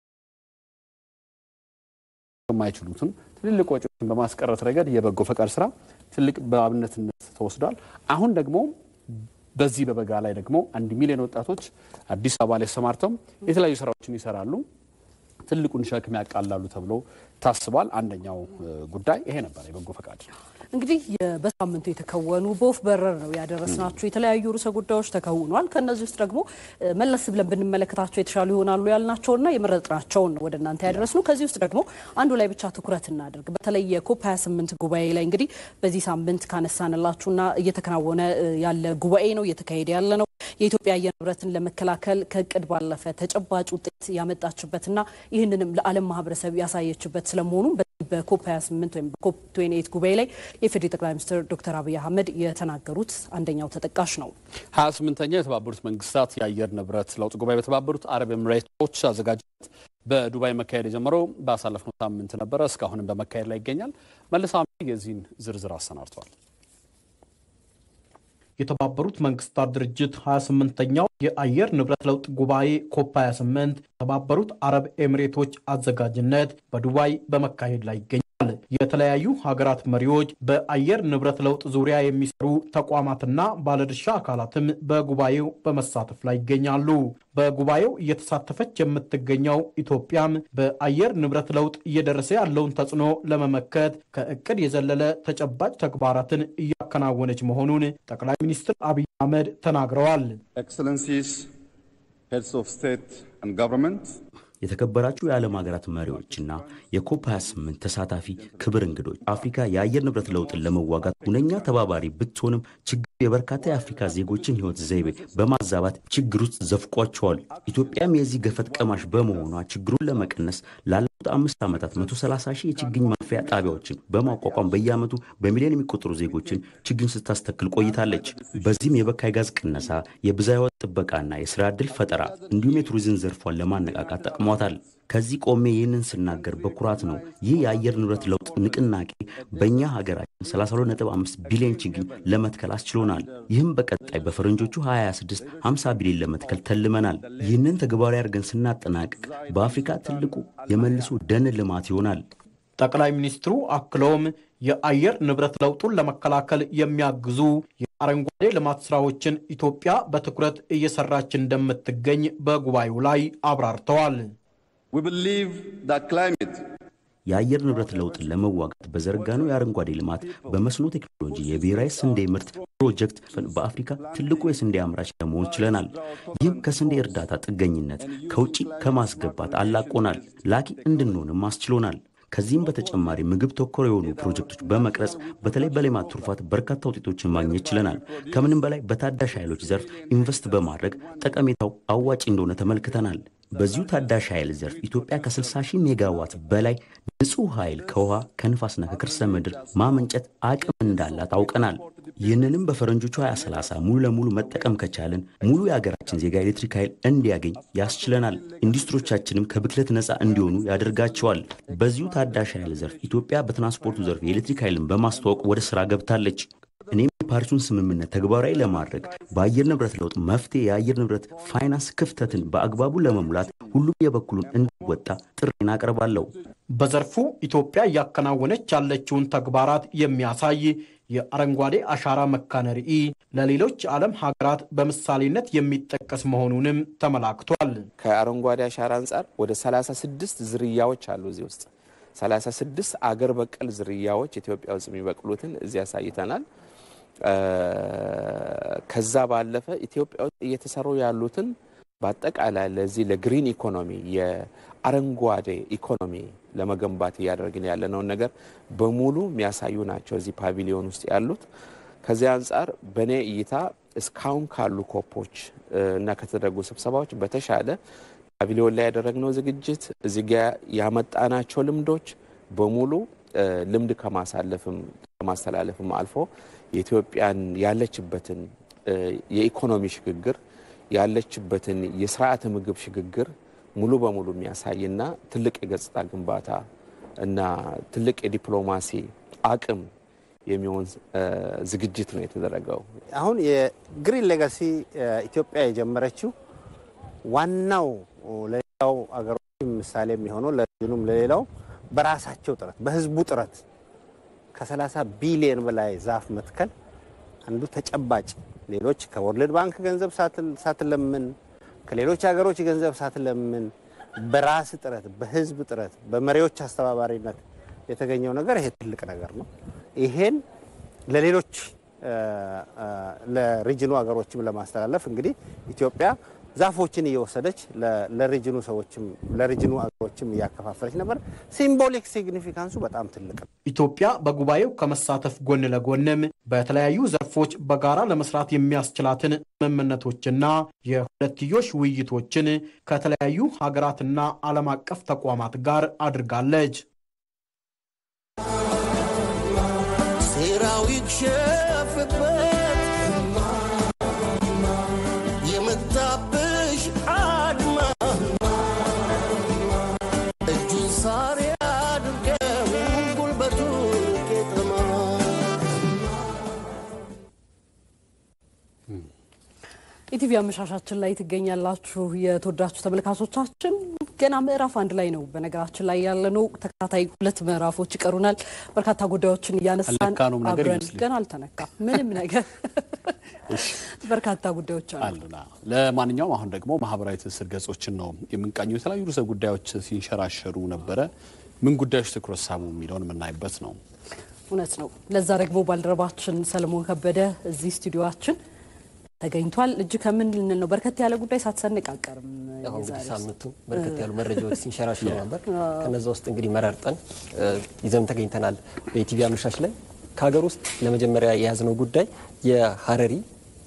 የማይችሉትን ትልልቅ ወጪዎችን በማስቀረት ረገድ የበጎ ፈቃድ ስራ ትልቅ በአብነትነት ተወስዷል። አሁን ደግሞ በዚህ በበጋ ላይ ደግሞ አንድ ሚሊዮን ወጣቶች አዲስ አበባ ላይ ተሰማርተው የተለያዩ ስራዎችን ይሰራሉ። ትልቁን ሸክም ያቃላሉ ተብሎ ታስቧል። አንደኛው ጉዳይ ይሄ ነበር፣ የበጎ ፈቃድ እንግዲህ በሳምንቱ የተከወኑ በወፍ በረር ነው ያደረስናቸው የተለያዩ ርዕሰ ጉዳዮች ተከውኗል። ከእነዚህ ውስጥ ደግሞ መለስ ብለን ብንመለከታቸው የተሻሉ ይሆናሉ ያልናቸውና የመረጥናቸውን ነው ወደ እናንተ ያደረስነው። ከዚህ ውስጥ ደግሞ አንዱ ላይ ብቻ ትኩረት እናደርግ። በተለይ የኮፕ 28 ጉባኤ ላይ እንግዲህ በዚህ ሳምንት ካነሳንላችሁና እየተከናወነ ያለ ጉባኤ ነው እየተካሄደ ያለ ነው። የኢትዮጵያ አየር ንብረትን ለመከላከል ከእቅድ ባለፈ ተጨባጭ ውጤት ያመጣችበትና ይህንንም ለዓለም ማህበረሰብ ያሳየችበት ስለመሆኑ በኮፕ 28 ወይም በኮፕ 28 ጉባኤ ላይ የፌዴሪ ጠቅላይ ሚኒስትር ዶክተር አብይ አህመድ የተናገሩት አንደኛው ተጠቃሽ ነው። 28ኛው የተባበሩት መንግስታት የአየር ንብረት ለውጥ ጉባኤ በተባበሩት አረብ ኤምሬቶች አዘጋጅነት በዱባይ መካሄድ የጀመረው ባሳለፍነው ሳምንት ነበረ። እስካሁንም በመካሄድ ላይ ይገኛል። መልሳ የዚህን ዝርዝር አሰናድተዋል። የተባበሩት መንግስታት ድርጅት 28ኛው የአየር ንብረት ለውጥ ጉባኤ ኮፕ 28 የተባበሩት አረብ ኤሚሬቶች አዘጋጅነት በዱባይ በመካሄድ ላይ ይገኛል። የተለያዩ ሀገራት መሪዎች፣ በአየር ንብረት ለውጥ ዙሪያ የሚሰሩ ተቋማትና ባለድርሻ አካላትም በጉባኤው በመሳተፍ ላይ ይገኛሉ። በጉባኤው እየተሳተፈች የምትገኘው ኢትዮጵያም በአየር ንብረት ለውጥ እየደረሰ ያለውን ተጽዕኖ ለመመከት ከእቅድ የዘለለ ተጨባጭ ተግባራትን እያከናወነች መሆኑን ጠቅላይ ሚኒስትር አብይ አህመድ ተናግረዋል። Excellencies, heads of state and government, የተከበራችሁ የዓለም ሀገራት መሪዎችና የኮፕ 28 ተሳታፊ ክብር እንግዶች አፍሪካ የአየር ንብረት ለውጥን ለመዋጋት ሁነኛ ተባባሪ ብትሆንም ችግሩ የበርካታ የአፍሪካ ዜጎችን ሕይወት ዘይቤ በማዛባት ችግር ውስጥ ዘፍቋቸዋል። ኢትዮጵያም የዚህ ገፈት ቀማሽ በመሆኗ ችግሩን ለመቀነስ ላለፉት አምስት ዓመታት 130 ሺህ የችግኝ ማፍያ ጣቢያዎችን በማቋቋም በየዓመቱ በሚሊዮን የሚቆጠሩ ዜጎችን ችግኝ ስታስተክል ቆይታለች። በዚህም የበካይ ጋዝ ቅነሳ፣ የብዝሃ ሕይወት ጥበቃና የስራ ዕድል ፈጠራ እንዲሁም የቱሪዝም ዘርፏን ለማነቃቃት ጠቅሟታል። ከዚህ ቆሜ ይህንን ስናገር በኩራት ነው። ይህ የአየር ንብረት ለውጥ ንቅናቄ በእኛ ሀገራችን 32.5 ቢሊዮን ችግኝ ለመትከል አስችሎናል። ይህም በቀጣይ በፈረንጆቹ 2026 50 ቢሊዮን ለመትከል ተልመናል። ይህንን ተግባራዊ አድርገን ስናጠናቅቅ በአፍሪካ ትልቁ የመልሶ ደን ልማት ይሆናል። ጠቅላይ ሚኒስትሩ አክለውም የአየር ንብረት ለውጡን ለመከላከል የሚያግዙ የአረንጓዴ ልማት ስራዎችን ኢትዮጵያ በትኩረት እየሰራች እንደምትገኝ በጉባኤው ላይ አብራርተዋል። we believe that climate የአየር ንብረት ለውጥን ለመዋጋት በዘረጋነው የአረንጓዴ ልማት በመስኖ ቴክኖሎጂ የብሔራዊ ስንዴ ምርት ፕሮጀክት በአፍሪካ ትልቁ የስንዴ አምራች ለመሆን ችለናል። ይህም ከስንዴ እርዳታ ጥገኝነት ከውጭ ከማስገባት አላቆናል፣ ላኪ እንድንሆንም አስችሎናል። ከዚህም በተጨማሪ ምግብ ተኮር የሆኑ ፕሮጀክቶች በመቅረጽ በተለይ በሌማት ትሩፋት በርካታ ውጤቶችን ማግኘት ችለናል። ከምንም በላይ በታዳሽ ኃይሎች ዘርፍ ኢንቨስት በማድረግ ጠቀሜታው አዋጭ እንደሆነ ተመልክተናል። በዚሁ ታዳሽ ኃይል ዘርፍ ኢትዮጵያ ከ60 ሺህ ሜጋዋት በላይ ንጹህ ኃይል ከውሃ ከንፋስና ከከርሰ ምድር ማመንጨት አቅም እንዳላት አውቀናል። ይህንንም በፈረንጆቹ 2030 ሙሉ ለሙሉ መጠቀም ከቻልን ሙሉ የሀገራችን ዜጋ ኤሌክትሪክ ኃይል እንዲያገኝ ያስችለናል። ኢንዱስትሪዎቻችንም ከብክለት ነፃ እንዲሆኑ ያደርጋቸዋል። በዚሁ ታዳሽ ኃይል ዘርፍ ኢትዮጵያ በትራንስፖርቱ ዘርፍ የኤሌክትሪክ ኃይልን በማስተዋወቅ ወደ ስራ ገብታለች። እኔም የፓሪሱን ስምምነት ተግባራዊ ለማድረግ በአየር ንብረት ለውጥ መፍትሄ የአየር ንብረት ፋይናንስ ክፍተትን በአግባቡ ለመሙላት ሁሉም የበኩሉን እንዲወጣ ጥሬን አቀርባለሁ። በዘርፉ ኢትዮጵያ እያከናወነች ያለችውን ተግባራት የሚያሳይ የአረንጓዴ አሻራ መካነ ርዕይ ለሌሎች የዓለም ሀገራት በምሳሌነት የሚጠቀስ መሆኑንም ተመላክቷል። ከአረንጓዴ አሻራ አንጻር ወደ 36 ዝርያዎች አሉ እዚህ ውስጥ 36 አገር በቀል ዝርያዎች ኢትዮጵያ ውስጥ የሚበቅሉትን እዚህ ያሳይተናል። ከዛ ባለፈ ኢትዮጵያ ውስጥ እየተሰሩ ያሉትን በአጠቃላይ ለዚህ ለግሪን ኢኮኖሚ የአረንጓዴ ኢኮኖሚ ለመገንባት እያደረግን ያለነውን ነገር በሙሉ የሚያሳዩ ናቸው እዚህ ፓቪሊዮን ውስጥ ያሉት። ከዚህ አንጻር በእኔ እይታ እስካሁን ካሉ ኮፖች እና ከተደረጉ ስብሰባዎች በተሻለ ፓቪሊዮን ላይ ያደረግነው ዝግጅት እዚህ ጋ ያመጣናቸው ልምዶች በሙሉ ልምድ ከማሳለፍም ከማስተላለፍም አልፎ የኢትዮጵያን ያለችበትን የኢኮኖሚ ሽግግር ያለችበትን የስርዓተ ምግብ ሽግግር ሙሉ በሙሉ የሚያሳይና ትልቅ የገጽታ ግንባታ እና ትልቅ የዲፕሎማሲ አቅም የሚሆን ዝግጅት ነው የተደረገው። አሁን የግሪን ሌጋሲ ኢትዮጵያ የጀመረችው ዋናው ለሌላው አገሮች ምሳሌ የሚሆነው ለregionum ለሌላው በራሳቸው ጥረት በህዝቡ ጥረት ከ30 ቢሊዮን በላይ ዛፍ መትከል አንዱ ተጨባጭ ሌሎች ከወርልድ ባንክ ገንዘብ ሳትለምን ከሌሎች ሀገሮች ገንዘብ ሳትለምን በራስ ጥረት በህዝብ ጥረት በመሪዎች አስተባባሪነት የተገኘው ነገር ይሄ ትልቅ ነገር ነው። ይሄን ለሌሎች ለሪጅኑ ሀገሮችም ለማስተላለፍ እንግዲህ ኢትዮጵያ ዛፎችን እየወሰደች ለሪጅኑ ሰዎችም ለሪጅኑ አገሮችም እያከፋፈለች ነበር። ሲምቦሊክ ሲግኒፊካንሱ በጣም ትልቅ ነው። ኢትዮጵያ በጉባኤው ከመሳተፍ ጎን ለጎንም በተለያዩ ዘርፎች በጋራ ለመስራት የሚያስችላትን ስምምነቶችና የሁለትዮሽ ውይይቶችን ከተለያዩ ሀገራትና ዓለም አቀፍ ተቋማት ጋር አድርጋለች። ሴራው ይክሸፍበት የመጣብሽ አድማ እጁን ሳር ያድርገው ጉልበቱ ቄጠማ ኢቲቪ አመሻሻችን ላይ ትገኛላችሁ። የተወዳችሁ ተመልካቾቻችን ገና ምዕራፍ አንድ ላይ ነው በነገራችን ላይ ያለነው። ተከታታይ ሁለት ምዕራፎች ይቀሩናል። በርካታ ጉዳዮችን እያነሳን አልነካነውም ነገር አብረን ይመስለኛል። ገና አልተነካም ምንም ነገር በርካታ ጉዳዮች አሉ። አሉና ለማንኛውም አሁን ደግሞ ማህበራዊ ትስስር ገጾችን ነው የምንቃኘው። የተለያዩ ርዕሰ ጉዳዮች ሲንሸራሸሩ ነበረ። ምን ጉዳዮች ትኩረት ሳቡ የሚለውን የምናይበት ነው። እውነት ነው። ለዛ ደግሞ ባልደረባችን ሰለሞን ከበደ እዚህ ስቱዲዮችን ተገኝቷል። እጅ ከምን ልንል ነው? በርከት ያለ ጉዳይ ሳትሰንቅ አቀርም አሁን እንግዲህ ሳምንቱ በርከት ያሉ መረጃዎች ሲንሸራሸሩ ነበር። ከነዛ ውስጥ እንግዲህ መረርጠን ይዘን ተገኝተናል። በኢቲቪ አመሻሽ ላይ ከሀገር ውስጥ ለመጀመሪያ የያዝነው ጉዳይ የሀረሪ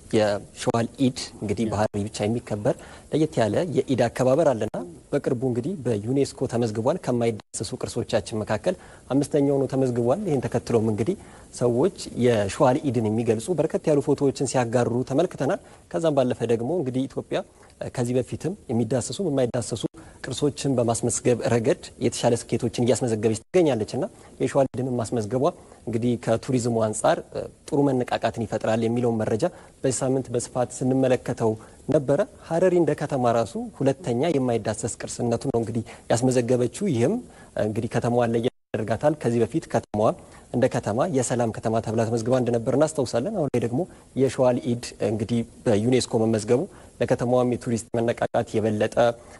የሸዋል ኢድ እንግዲህ በሀረሪ ብቻ የሚከበር ለየት ያለ የኢድ አከባበር አለና በቅርቡ እንግዲህ በዩኔስኮ ተመዝግቧል። ከማይዳሰሱ ቅርሶቻችን መካከል አምስተኛው ነው ተመዝግቧል። ይህን ተከትሎም እንግዲህ ሰዎች የሸዋል ኢድን የሚገልጹ በርከት ያሉ ፎቶዎችን ሲያጋሩ ተመልክተናል። ከዛም ባለፈ ደግሞ እንግዲህ ኢትዮጵያ ከዚህ በፊትም የሚዳሰሱ የማይዳሰሱ ቅርሶችን በማስመዝገብ ረገድ የተሻለ ስኬቶችን እያስመዘገበች ትገኛለች እና የሸዋል ኢድንን ማስመዝገቧ እንግዲህ ከቱሪዝሙ አንጻር ጥሩ መነቃቃትን ይፈጥራል የሚለውን መረጃ በዚህ ሳምንት በስፋት ስንመለከተው ነበረ። ሀረሪ እንደ ከተማ ራሱ ሁለተኛ የማይዳሰስ ቅርስነቱ ነው እንግዲህ ያስመዘገበችው። ይህም እንግዲህ ከተማዋን ለየት ያደርጋታል። ከዚህ በፊት ከተማዋ እንደ ከተማ የሰላም ከተማ ተብላ ተመዝግባ እንደነበር እናስታውሳለን። አሁን ላይ ደግሞ የሸዋል ኢድ እንግዲህ በዩኔስኮ መመዝገቡ ለከተማዋም የቱሪስት መነቃቃት የበለጠ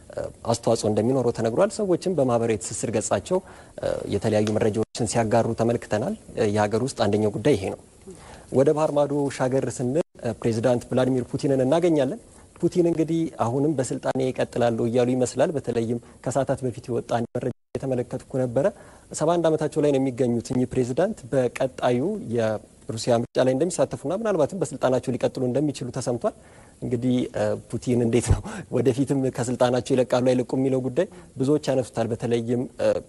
አስተዋጽኦ እንደሚኖረው ተነግሯል። ሰዎችም በማህበራዊ ትስስር ገጻቸው የተለያዩ መረጃዎችን ሲያጋሩ ተመልክተናል። የሀገር ውስጥ አንደኛው ጉዳይ ይሄ ነው። ወደ ባህር ማዶ ሻገር ስንል ፕሬዚዳንት ቭላዲሚር ፑቲንን እናገኛለን። ፑቲን እንግዲህ አሁንም በስልጣኔ ይቀጥላሉ እያሉ ይመስላል። በተለይም ከሰዓታት በፊት የወጣ አንድ መረጃ የተመለከትኩ ነበረ። ሰባ አንድ ዓመታቸው ላይ ነው የሚገኙት እኚህ ፕሬዚዳንት በቀጣዩ የሩሲያ ምርጫ ላይ እንደሚሳተፉና ምናልባትም በስልጣናቸው ሊቀጥሉ እንደሚችሉ ተሰምቷል። እንግዲህ ፑቲን እንዴት ነው ወደፊትም ከስልጣናቸው ይለቃሉ አይለቁ የሚለው ጉዳይ ብዙዎች ያነሱታል። በተለይም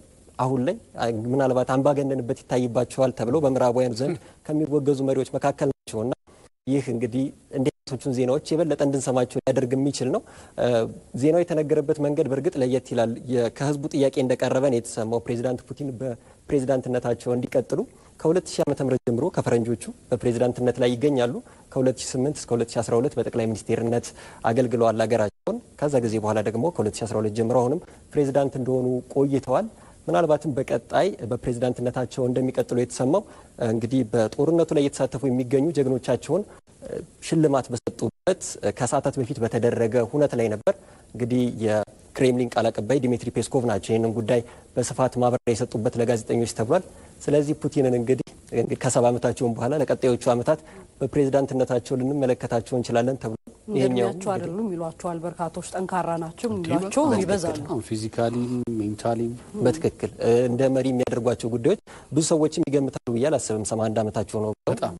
አሁን ላይ ምናልባት አምባገነንበት ይታይባቸዋል ተብለው በምዕራባውያን ዘንድ ከሚወገዙ መሪዎች መካከል ናቸውና ይህ እንግዲህ እንዲህ አይነቶቹን ዜናዎች የበለጠ እንድንሰማቸው ሊያደርግ የሚችል ነው። ዜናው የተነገረበት መንገድ በእርግጥ ለየት ይላል። ከህዝቡ ጥያቄ እንደቀረበ ነው የተሰማው። ፕሬዚዳንት ፑቲን በፕሬዚዳንትነታቸው እንዲቀጥሉ ከ2000 ዓ.ም ጀምሮ ከፈረንጆቹ በፕሬዚዳንትነት ላይ ይገኛሉ። ከ2008 እስከ 2012 በጠቅላይ ሚኒስቴርነት አገልግለዋል ሀገራቸውን። ከዛ ጊዜ በኋላ ደግሞ ከ2012 ጀምሮ አሁንም ፕሬዚዳንት እንደሆኑ ቆይተዋል። ምናልባትም በቀጣይ በፕሬዝዳንትነታቸው እንደሚቀጥሉ የተሰማው እንግዲህ በጦርነቱ ላይ እየተሳተፉ የሚገኙ ጀግኖቻቸውን ሽልማት በሰጡበት ከሰዓታት በፊት በተደረገ ሁነት ላይ ነበር። እንግዲህ የክሬምሊን ቃል አቀባይ ዲሚትሪ ፔስኮቭ ናቸው ይህንን ጉዳይ በስፋት ማብራሪያ የሰጡበት ለጋዜጠኞች ተብሏል። ስለዚህ ፑቲንን እንግዲህ ከሰባ ዓመታቸውን በኋላ ለቀጣዮቹ ዓመታት በፕሬዝዳንትነታቸው ልንመለከታቸው እንችላለን ተብሎ እንደሚያቸው አይደሉም ይሏቸዋል። በርካቶች ጠንካራ ናቸው የሚሏቸው ይበዛሉ። ፊዚካሊም ሜንታሊም በትክክል እንደ መሪ የሚያደርጓቸው ጉዳዮች ብዙ ሰዎችም ይገምታሉ ብዬ አላስብም። ሰማ አንድ ዓመታቸው ነው። በጣም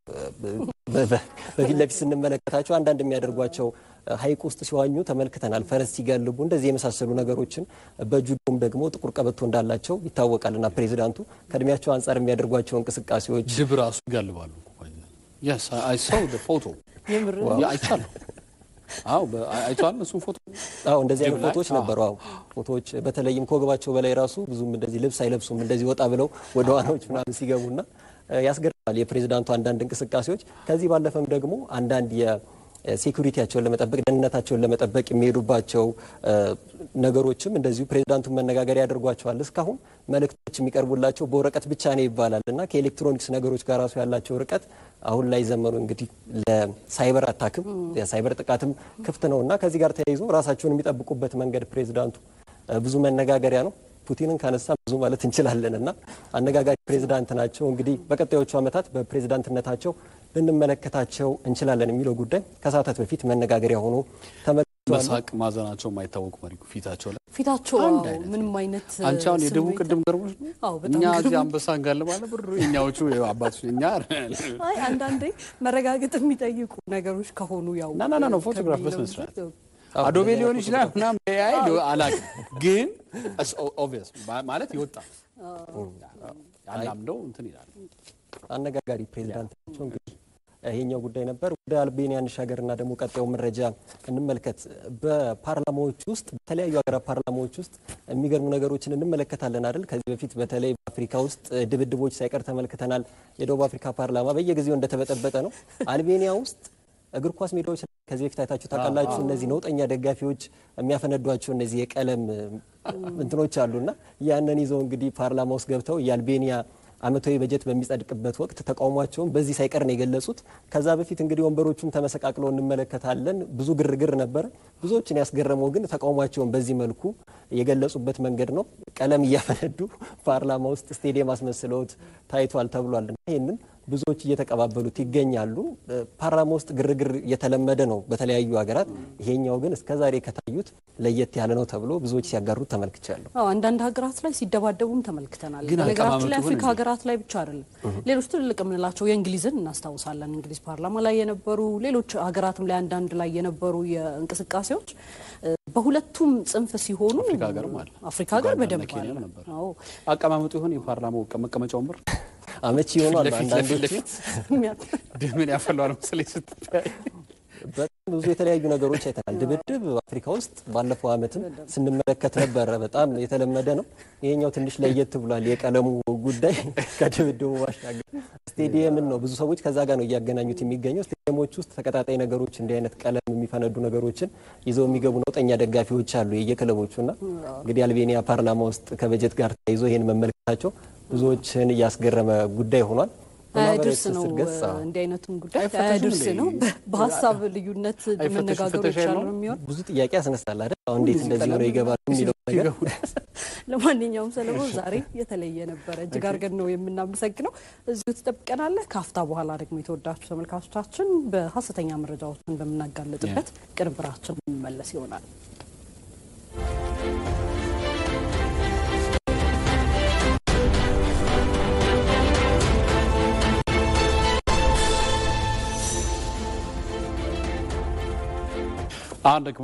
በፊት ለፊት ስንመለከታቸው አንዳንድ የሚያደርጓቸው ሐይቅ ውስጥ ሲዋኙ ተመልክተናል። ፈረስ ሲጋልቡ እንደዚህ የመሳሰሉ ነገሮችን በጁዶም ደግሞ ጥቁር ቀበቶ እንዳላቸው ይታወቃል። እና ፕሬዚዳንቱ ከእድሜያቸው አንጻር የሚያደርጓቸው እንቅስቃሴዎች ጅብ ራሱ ይጋልባሉ። የስ አይ ሳው ፎቶ አይቻለሁ። አዎ አይተዋል። እሱም ፎቶ አዎ እንደዚህ አይነት ፎቶዎች ነበሩ። አዎ ፎቶዎች በተለይም ከወገባቸው በላይ ራሱ ብዙም እንደዚህ ልብስ አይለብሱም። እንደዚህ ወጣ ብለው ወደ ዋናዎች ምናምን ሲገቡና ያስገርማል የፕሬዚዳንቱ አንዳንድ እንቅስቃሴዎች። ከዚህ ባለፈም ደግሞ አንዳንድ ሴኩሪቲያቸውን ለመጠበቅ ደህንነታቸውን ለመጠበቅ የሚሄዱባቸው ነገሮችም እንደዚሁ ፕሬዚዳንቱን መነጋገሪያ ያደርጓቸዋል። እስካሁን መልእክቶች የሚቀርቡላቸው በወረቀት ብቻ ነው ይባላል እና ከኤሌክትሮኒክስ ነገሮች ጋር ራሱ ያላቸው ርቀት አሁን ላይ ዘመኑ እንግዲህ ለሳይበር አታክም የሳይበር ጥቃትም ክፍት ነው እና ከዚህ ጋር ተያይዞ ራሳቸውን የሚጠብቁበት መንገድ ፕሬዚዳንቱ ብዙ መነጋገሪያ ነው። ፑቲንን ካነሳ ብዙ ማለት እንችላለን እና አነጋጋሪ ፕሬዚዳንት ናቸው። እንግዲህ በቀጣዮቹ ዓመታት በፕሬዚዳንትነታቸው ልንመለከታቸው እንችላለን የሚለው ጉዳይ ከሰዓታት በፊት መነጋገሪያ ሆኖ ተመልክቷል። መሳቅ ማዘናቸው የማይታወቁ መሪ ፊታቸው ላይ ፊታቸው አንድ አይነት ምንም አይነት አንቺ አሁን የደቡብ ስሜት- ቅድም ገርሞች ነው። አዎ፣ በጣም እኛ እዚህ ገርሞኝ። አንበሳ እንጋልባለን ብር እኛዎቹ አባቶች እኛ አይ አንዳንዴ መረጋገጥ የሚጠይቁ ነገሮች ከሆኑ ያው ና ና ና ነው ፎቶግራፍ በስነ ስርዓት አዶቤ ሊሆን ይችላል ምናምን አይ አላውቅም፣ ግን ኦብቪየስ ማለት ይወጣል ያላምደው እንትን ይላል። አነጋጋሪ ፕሬዚዳንት ናቸው። እንግዲህ ይሄኛው ጉዳይ ነበር። ወደ አልቤኒያ እንሻገርና ደግሞ ቀጣዩ መረጃ እንመልከት። በፓርላማዎች ውስጥ በተለያዩ ሀገራት ፓርላማዎች ውስጥ የሚገርሙ ነገሮችን እንመለከታለን አይደል? ከዚህ በፊት በተለይ በአፍሪካ ውስጥ ድብድቦች ሳይቀር ተመልክተናል። የደቡብ አፍሪካ ፓርላማ በየጊዜው እንደተበጠበጠ ነው። አልቤኒያ ውስጥ እግር ኳስ ሜዳዎች ከዚህ በፊት አይታችሁ ታውቃላችሁ። እነዚህ ነውጠኛ ደጋፊዎች የሚያፈነዷቸው እነዚህ የቀለም እንትኖች አሉና ያንን ይዘው እንግዲህ ፓርላማ ውስጥ ገብተው የአልቤኒያ ዓመታዊ በጀት በሚጸድቅበት ወቅት ተቃውሟቸውን በዚህ ሳይቀር ነው የገለጹት። ከዛ በፊት እንግዲህ ወንበሮቹም ተመሰቃቅለው እንመለከታለን። ብዙ ግርግር ነበረ። ብዙዎችን ያስገረመው ግን ተቃውሟቸውን በዚህ መልኩ የገለጹበት መንገድ ነው። ቀለም እያፈነዱ ፓርላማ ውስጥ ስቴዲየም አስመስለውት ታይቷል ተብሏል። እና ይህንን ብዙዎች እየተቀባበሉት ይገኛሉ። ፓርላማ ውስጥ ግርግር የተለመደ ነው በተለያዩ ሀገራት። ይሄኛው ግን እስከዛሬ ከታዩት ለየት ያለ ነው ተብሎ ብዙዎች ሲያጋሩት ተመልክቻለሁ። አዎ አንዳንድ ሀገራት ላይ ሲደባደቡም ተመልክተናል። ግን በነገራችን ላይ አቀማመጡ አፍሪካ ግን ሀገራት ላይ ብቻ አይደለም፣ ሌሎች ትልልቅ የምንላቸው የእንግሊዝን እናስታውሳለን። እንግሊዝ ፓርላማ ላይ የነበሩ ሌሎች ሀገራትም ላይ አንዳንድ ላይ የነበሩ የእንቅስቃሴዎች እ፣ በሁለቱም ጽንፍ ሲሆኑ አፍሪካ ሀገርም አለ። አፍሪካ ሀገር ኡጋንዳና በደንብ ኬንያም አለ። ነበር። አዎ አቀማመጡ ይሆን የፓርላማው መቀመጫ ወንበር አመቺ ይሆናሉ ለፊት ለፊት አንዳንዶቹ ለፊት ደምን ያፈለዋል መሰለኝ ስትታይ በጣም ብዙ የተለያዩ ነገሮች አይተናል። ድብድብ አፍሪካ ውስጥ ባለፈው ዓመትም ስንመለከት ነበረ። በጣም የተለመደ ነው። ይሄኛው ትንሽ ለየት ብሏል። የቀለሙ ጉዳይ ከድብድቡ ባሻገር ስቴዲየምን ነው ብዙ ሰዎች ከዛ ጋር ነው እያገናኙት የሚገኘው። ስቴዲየሞች ውስጥ ተቀጣጣይ ነገሮች እንዲህ አይነት ቀለም የሚፈነዱ ነገሮችን ይዘው የሚገቡ ነውጠኛ ደጋፊዎች አሉ የየክለቦቹና እንግዲህ አልቤኒያ ፓርላማ ውስጥ ከበጀት ጋር ተያይዞ ይህን መመልከታቸው ብዙዎችን እያስገረመ ጉዳይ ሆኗል። በማህበራዊ አያድርስ ነው ትስስር ገጽ አዎ። እንዲህ አይነቱን ጉዳይ አይፈተሽም አያድርስ እንዴ? ነው። በሀሳብ ልዩነት አይፈተሽም? መነጋገሮች ፍተሻ ያሉ የለውም? ነው የሚሆን ብዙ ጥያቄ ያስነሳል አይደል? አሁን እንዴት እንደዚህ ሆነው ይገባሉ የሚለው ነገር ለማንኛውም ሰለሞን ዛሬ የተለየ ነበረ። እጅግ አድርገን ነው የምናመሰግነው። እዚሁ ትጠብቀናለህ። ከአፍታ በኋላ ደግሞ የተወዳችሁ ተመልካቾቻችን በሀሰተኛ መረጃዎችን በምናጋለጥበት ቅንብራችን መመለስ ይሆናል። አሁን ደግሞ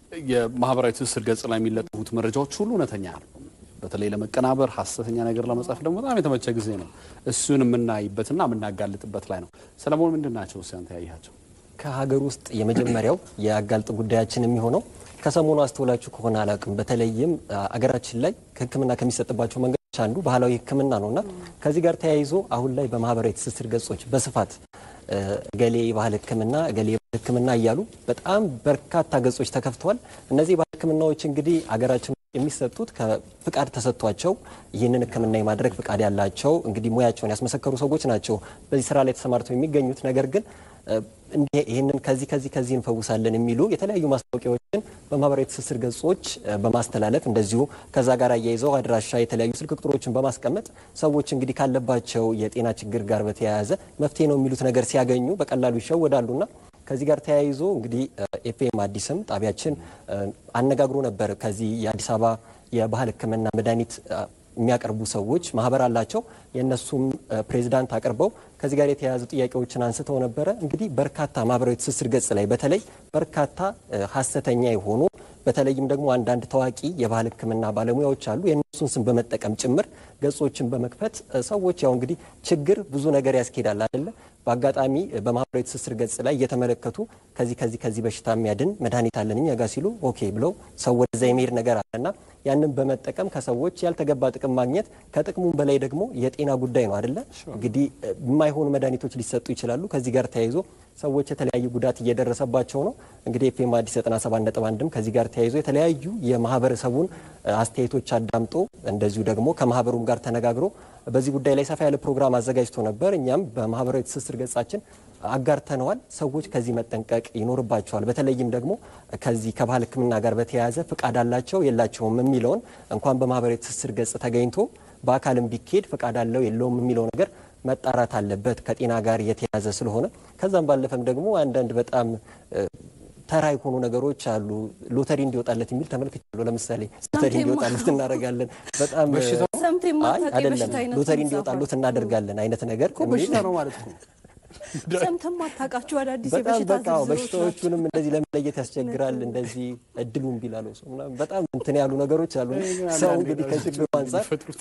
የማህበራዊ ትስስር ገጽ ላይ የሚለጠፉት መረጃዎች ሁሉ እውነተኛ ነው። በተለይ ለመቀናበር ሀሰተኛ ነገር ለመጻፍ ደግሞ በጣም የተመቸ ጊዜ ነው። እሱን የምናይበትና የምናጋልጥበት ላይ ነው። ሰለሞን ምንድን ናቸው እስኪ አንተ ያያቸው? ከሀገር ውስጥ የመጀመሪያው የአጋልጥ ጉዳያችን የሚሆነው ከሰሞኑ አስተውላችሁ ከሆነ አላውቅም፣ በተለይም አ, አገራችን ላይ ሕክምና ከሚሰጥባቸው መንገዶች አንዱ ባህላዊ ሕክምና ነው እና ከዚህ ጋር ተያይዞ አሁን ላይ በማህበራዊ ትስስር ገጾች በስፋት እ, እገሌ የባህል ሕክምና እገሌ የባህል ሕክምና እያሉ በጣም በርካታ ገጾች ተከፍተዋል። እነዚህ የባህል ሕክምናዎች እንግዲህ አገራችን ውስጥ የሚሰጡት ከፍቃድ ተሰጥቷቸው ይህንን ሕክምና የማድረግ ፍቃድ ያላቸው እንግዲህ ሙያቸውን ያስመሰከሩ ሰዎች ናቸው በዚህ ስራ ላይ ተሰማርተው የሚገኙት ነገር ግን እንዲህ ይህንን ከዚህ ከዚህ ከዚህ እንፈውሳለን የሚሉ የተለያዩ ማስታወቂያዎችን በማህበራዊ ትስስር ገጾች እ፣ በማስተላለፍ እንደዚሁ ከዛ ጋር አያይዘው አድራሻ የተለያዩ ስልክ ቁጥሮችን በማስቀመጥ ሰዎች እንግዲህ ካለባቸው የጤና ችግር ጋር በተያያዘ መፍትሄ ነው የሚሉት ነገር ሲያገኙ በቀላሉ ይሸወዳሉና ከዚህ ጋር ተያይዞ እንግዲህ ኤፍኤም አዲስም ጣቢያችን እ፣ አነጋግሮ ነበር። ከዚህ የአዲስ አበባ የባህል ሕክምና መድኃኒት እ፣ የሚያቀርቡ ሰዎች ማህበር አላቸው። የእነሱም እ፣ ፕሬዚዳንት አቅርበው ከዚህ ጋር የተያያዙ ጥያቄዎችን አንስተው ነበረ። እንግዲህ በርካታ ማህበራዊ ትስስር ገጽ ላይ በተለይ በርካታ እ፣ ሀሰተኛ የሆኑ በተለይም ደግሞ አንዳንድ ታዋቂ የባህል ሕክምና ባለሙያዎች አሉ። የእነሱን ስም በመጠቀም ጭምር ገጾችን በመክፈት እ፣ ሰዎች ያው እንግዲህ ችግር ብዙ ነገር ያስኬዳል አይደለ? በአጋጣሚ እ፣ በማህበራዊ ትስስር ገጽ ላይ እየተመለከቱ ከዚህ ከዚህ ከዚህ በሽታ የሚያድን መድኃኒት አለን እኛ ጋር ሲሉ ኦኬ ብለው ሰው ወደዛ የመሄድ ነገር አለና ያንን በመጠቀም ከሰዎች ያልተገባ ጥቅም ማግኘት ከጥቅሙም በላይ ደግሞ የጤና ጉዳይ ነው አይደለ? እንግዲህ እ፣ የማይሆኑ መድኃኒቶች ሊሰጡ ይችላሉ። ከዚህ ጋር ተያይዞ ሰዎች የተለያዩ ጉዳት እየደረሰባቸው ነው። እንግዲህ ኤፍኤም አዲስ 97.1ም ከዚህ ጋር ተያይዞ የተለያዩ የማህበረሰቡን እ፣ አስተያየቶች አዳምጦ እንደዚሁ ደግሞ ከማህበሩም ጋር ተነጋግሮ በዚህ ጉዳይ ላይ ሰፋ ያለ ፕሮግራም አዘጋጅቶ ነበር። እኛም በማህበራዊ ትስስር ገጻችን አጋርተነዋል። ሰዎች ከዚህ መጠንቀቅ ይኖርባቸዋል። በተለይም ደግሞ ከዚህ ከባህል ሕክምና ጋር በተያያዘ ፍቃድ አላቸው የላቸውም የሚለውን እንኳን በማህበራዊ ትስስር ገጽ ተገኝቶ በአካልም ቢኬድ ፍቃድ አለው የለውም የሚለው ነገር መጣራት አለበት ከጤና ጋር የተያያዘ ስለሆነ ከዛም ባለፈም ደግሞ አንዳንድ በጣም እ፣ ተራ የሆኑ ነገሮች አሉ። ሎተሪ እንዲወጣለት የሚል ተመልክቻለሁ። ለምሳሌ ሎተሪ እንዲወጣለት እናደርጋለን። በጣም ሰምተህ አይ የማታውቅ አይደለም የበሽታ አይነት ሎተሪ ነው እንዲወጣሉት እናደርጋለን አይነት ነገር እኮ በሽታ ነው ማለት ነው። ሰምተህ የማታውቃቸው አዳዲስ በጣም የበሽታ በቃ ዝርዝሮች ናቸው። በሽታዎቹንም እንደዚህ ለመለየት ያስቸግራል። እንደዚህ እድሉን ቢላለው ሰው ምናምን በጣም እንትን ያሉ ነገሮች አሉ። ሰው እንግዲህ ከችግሩ አንጻር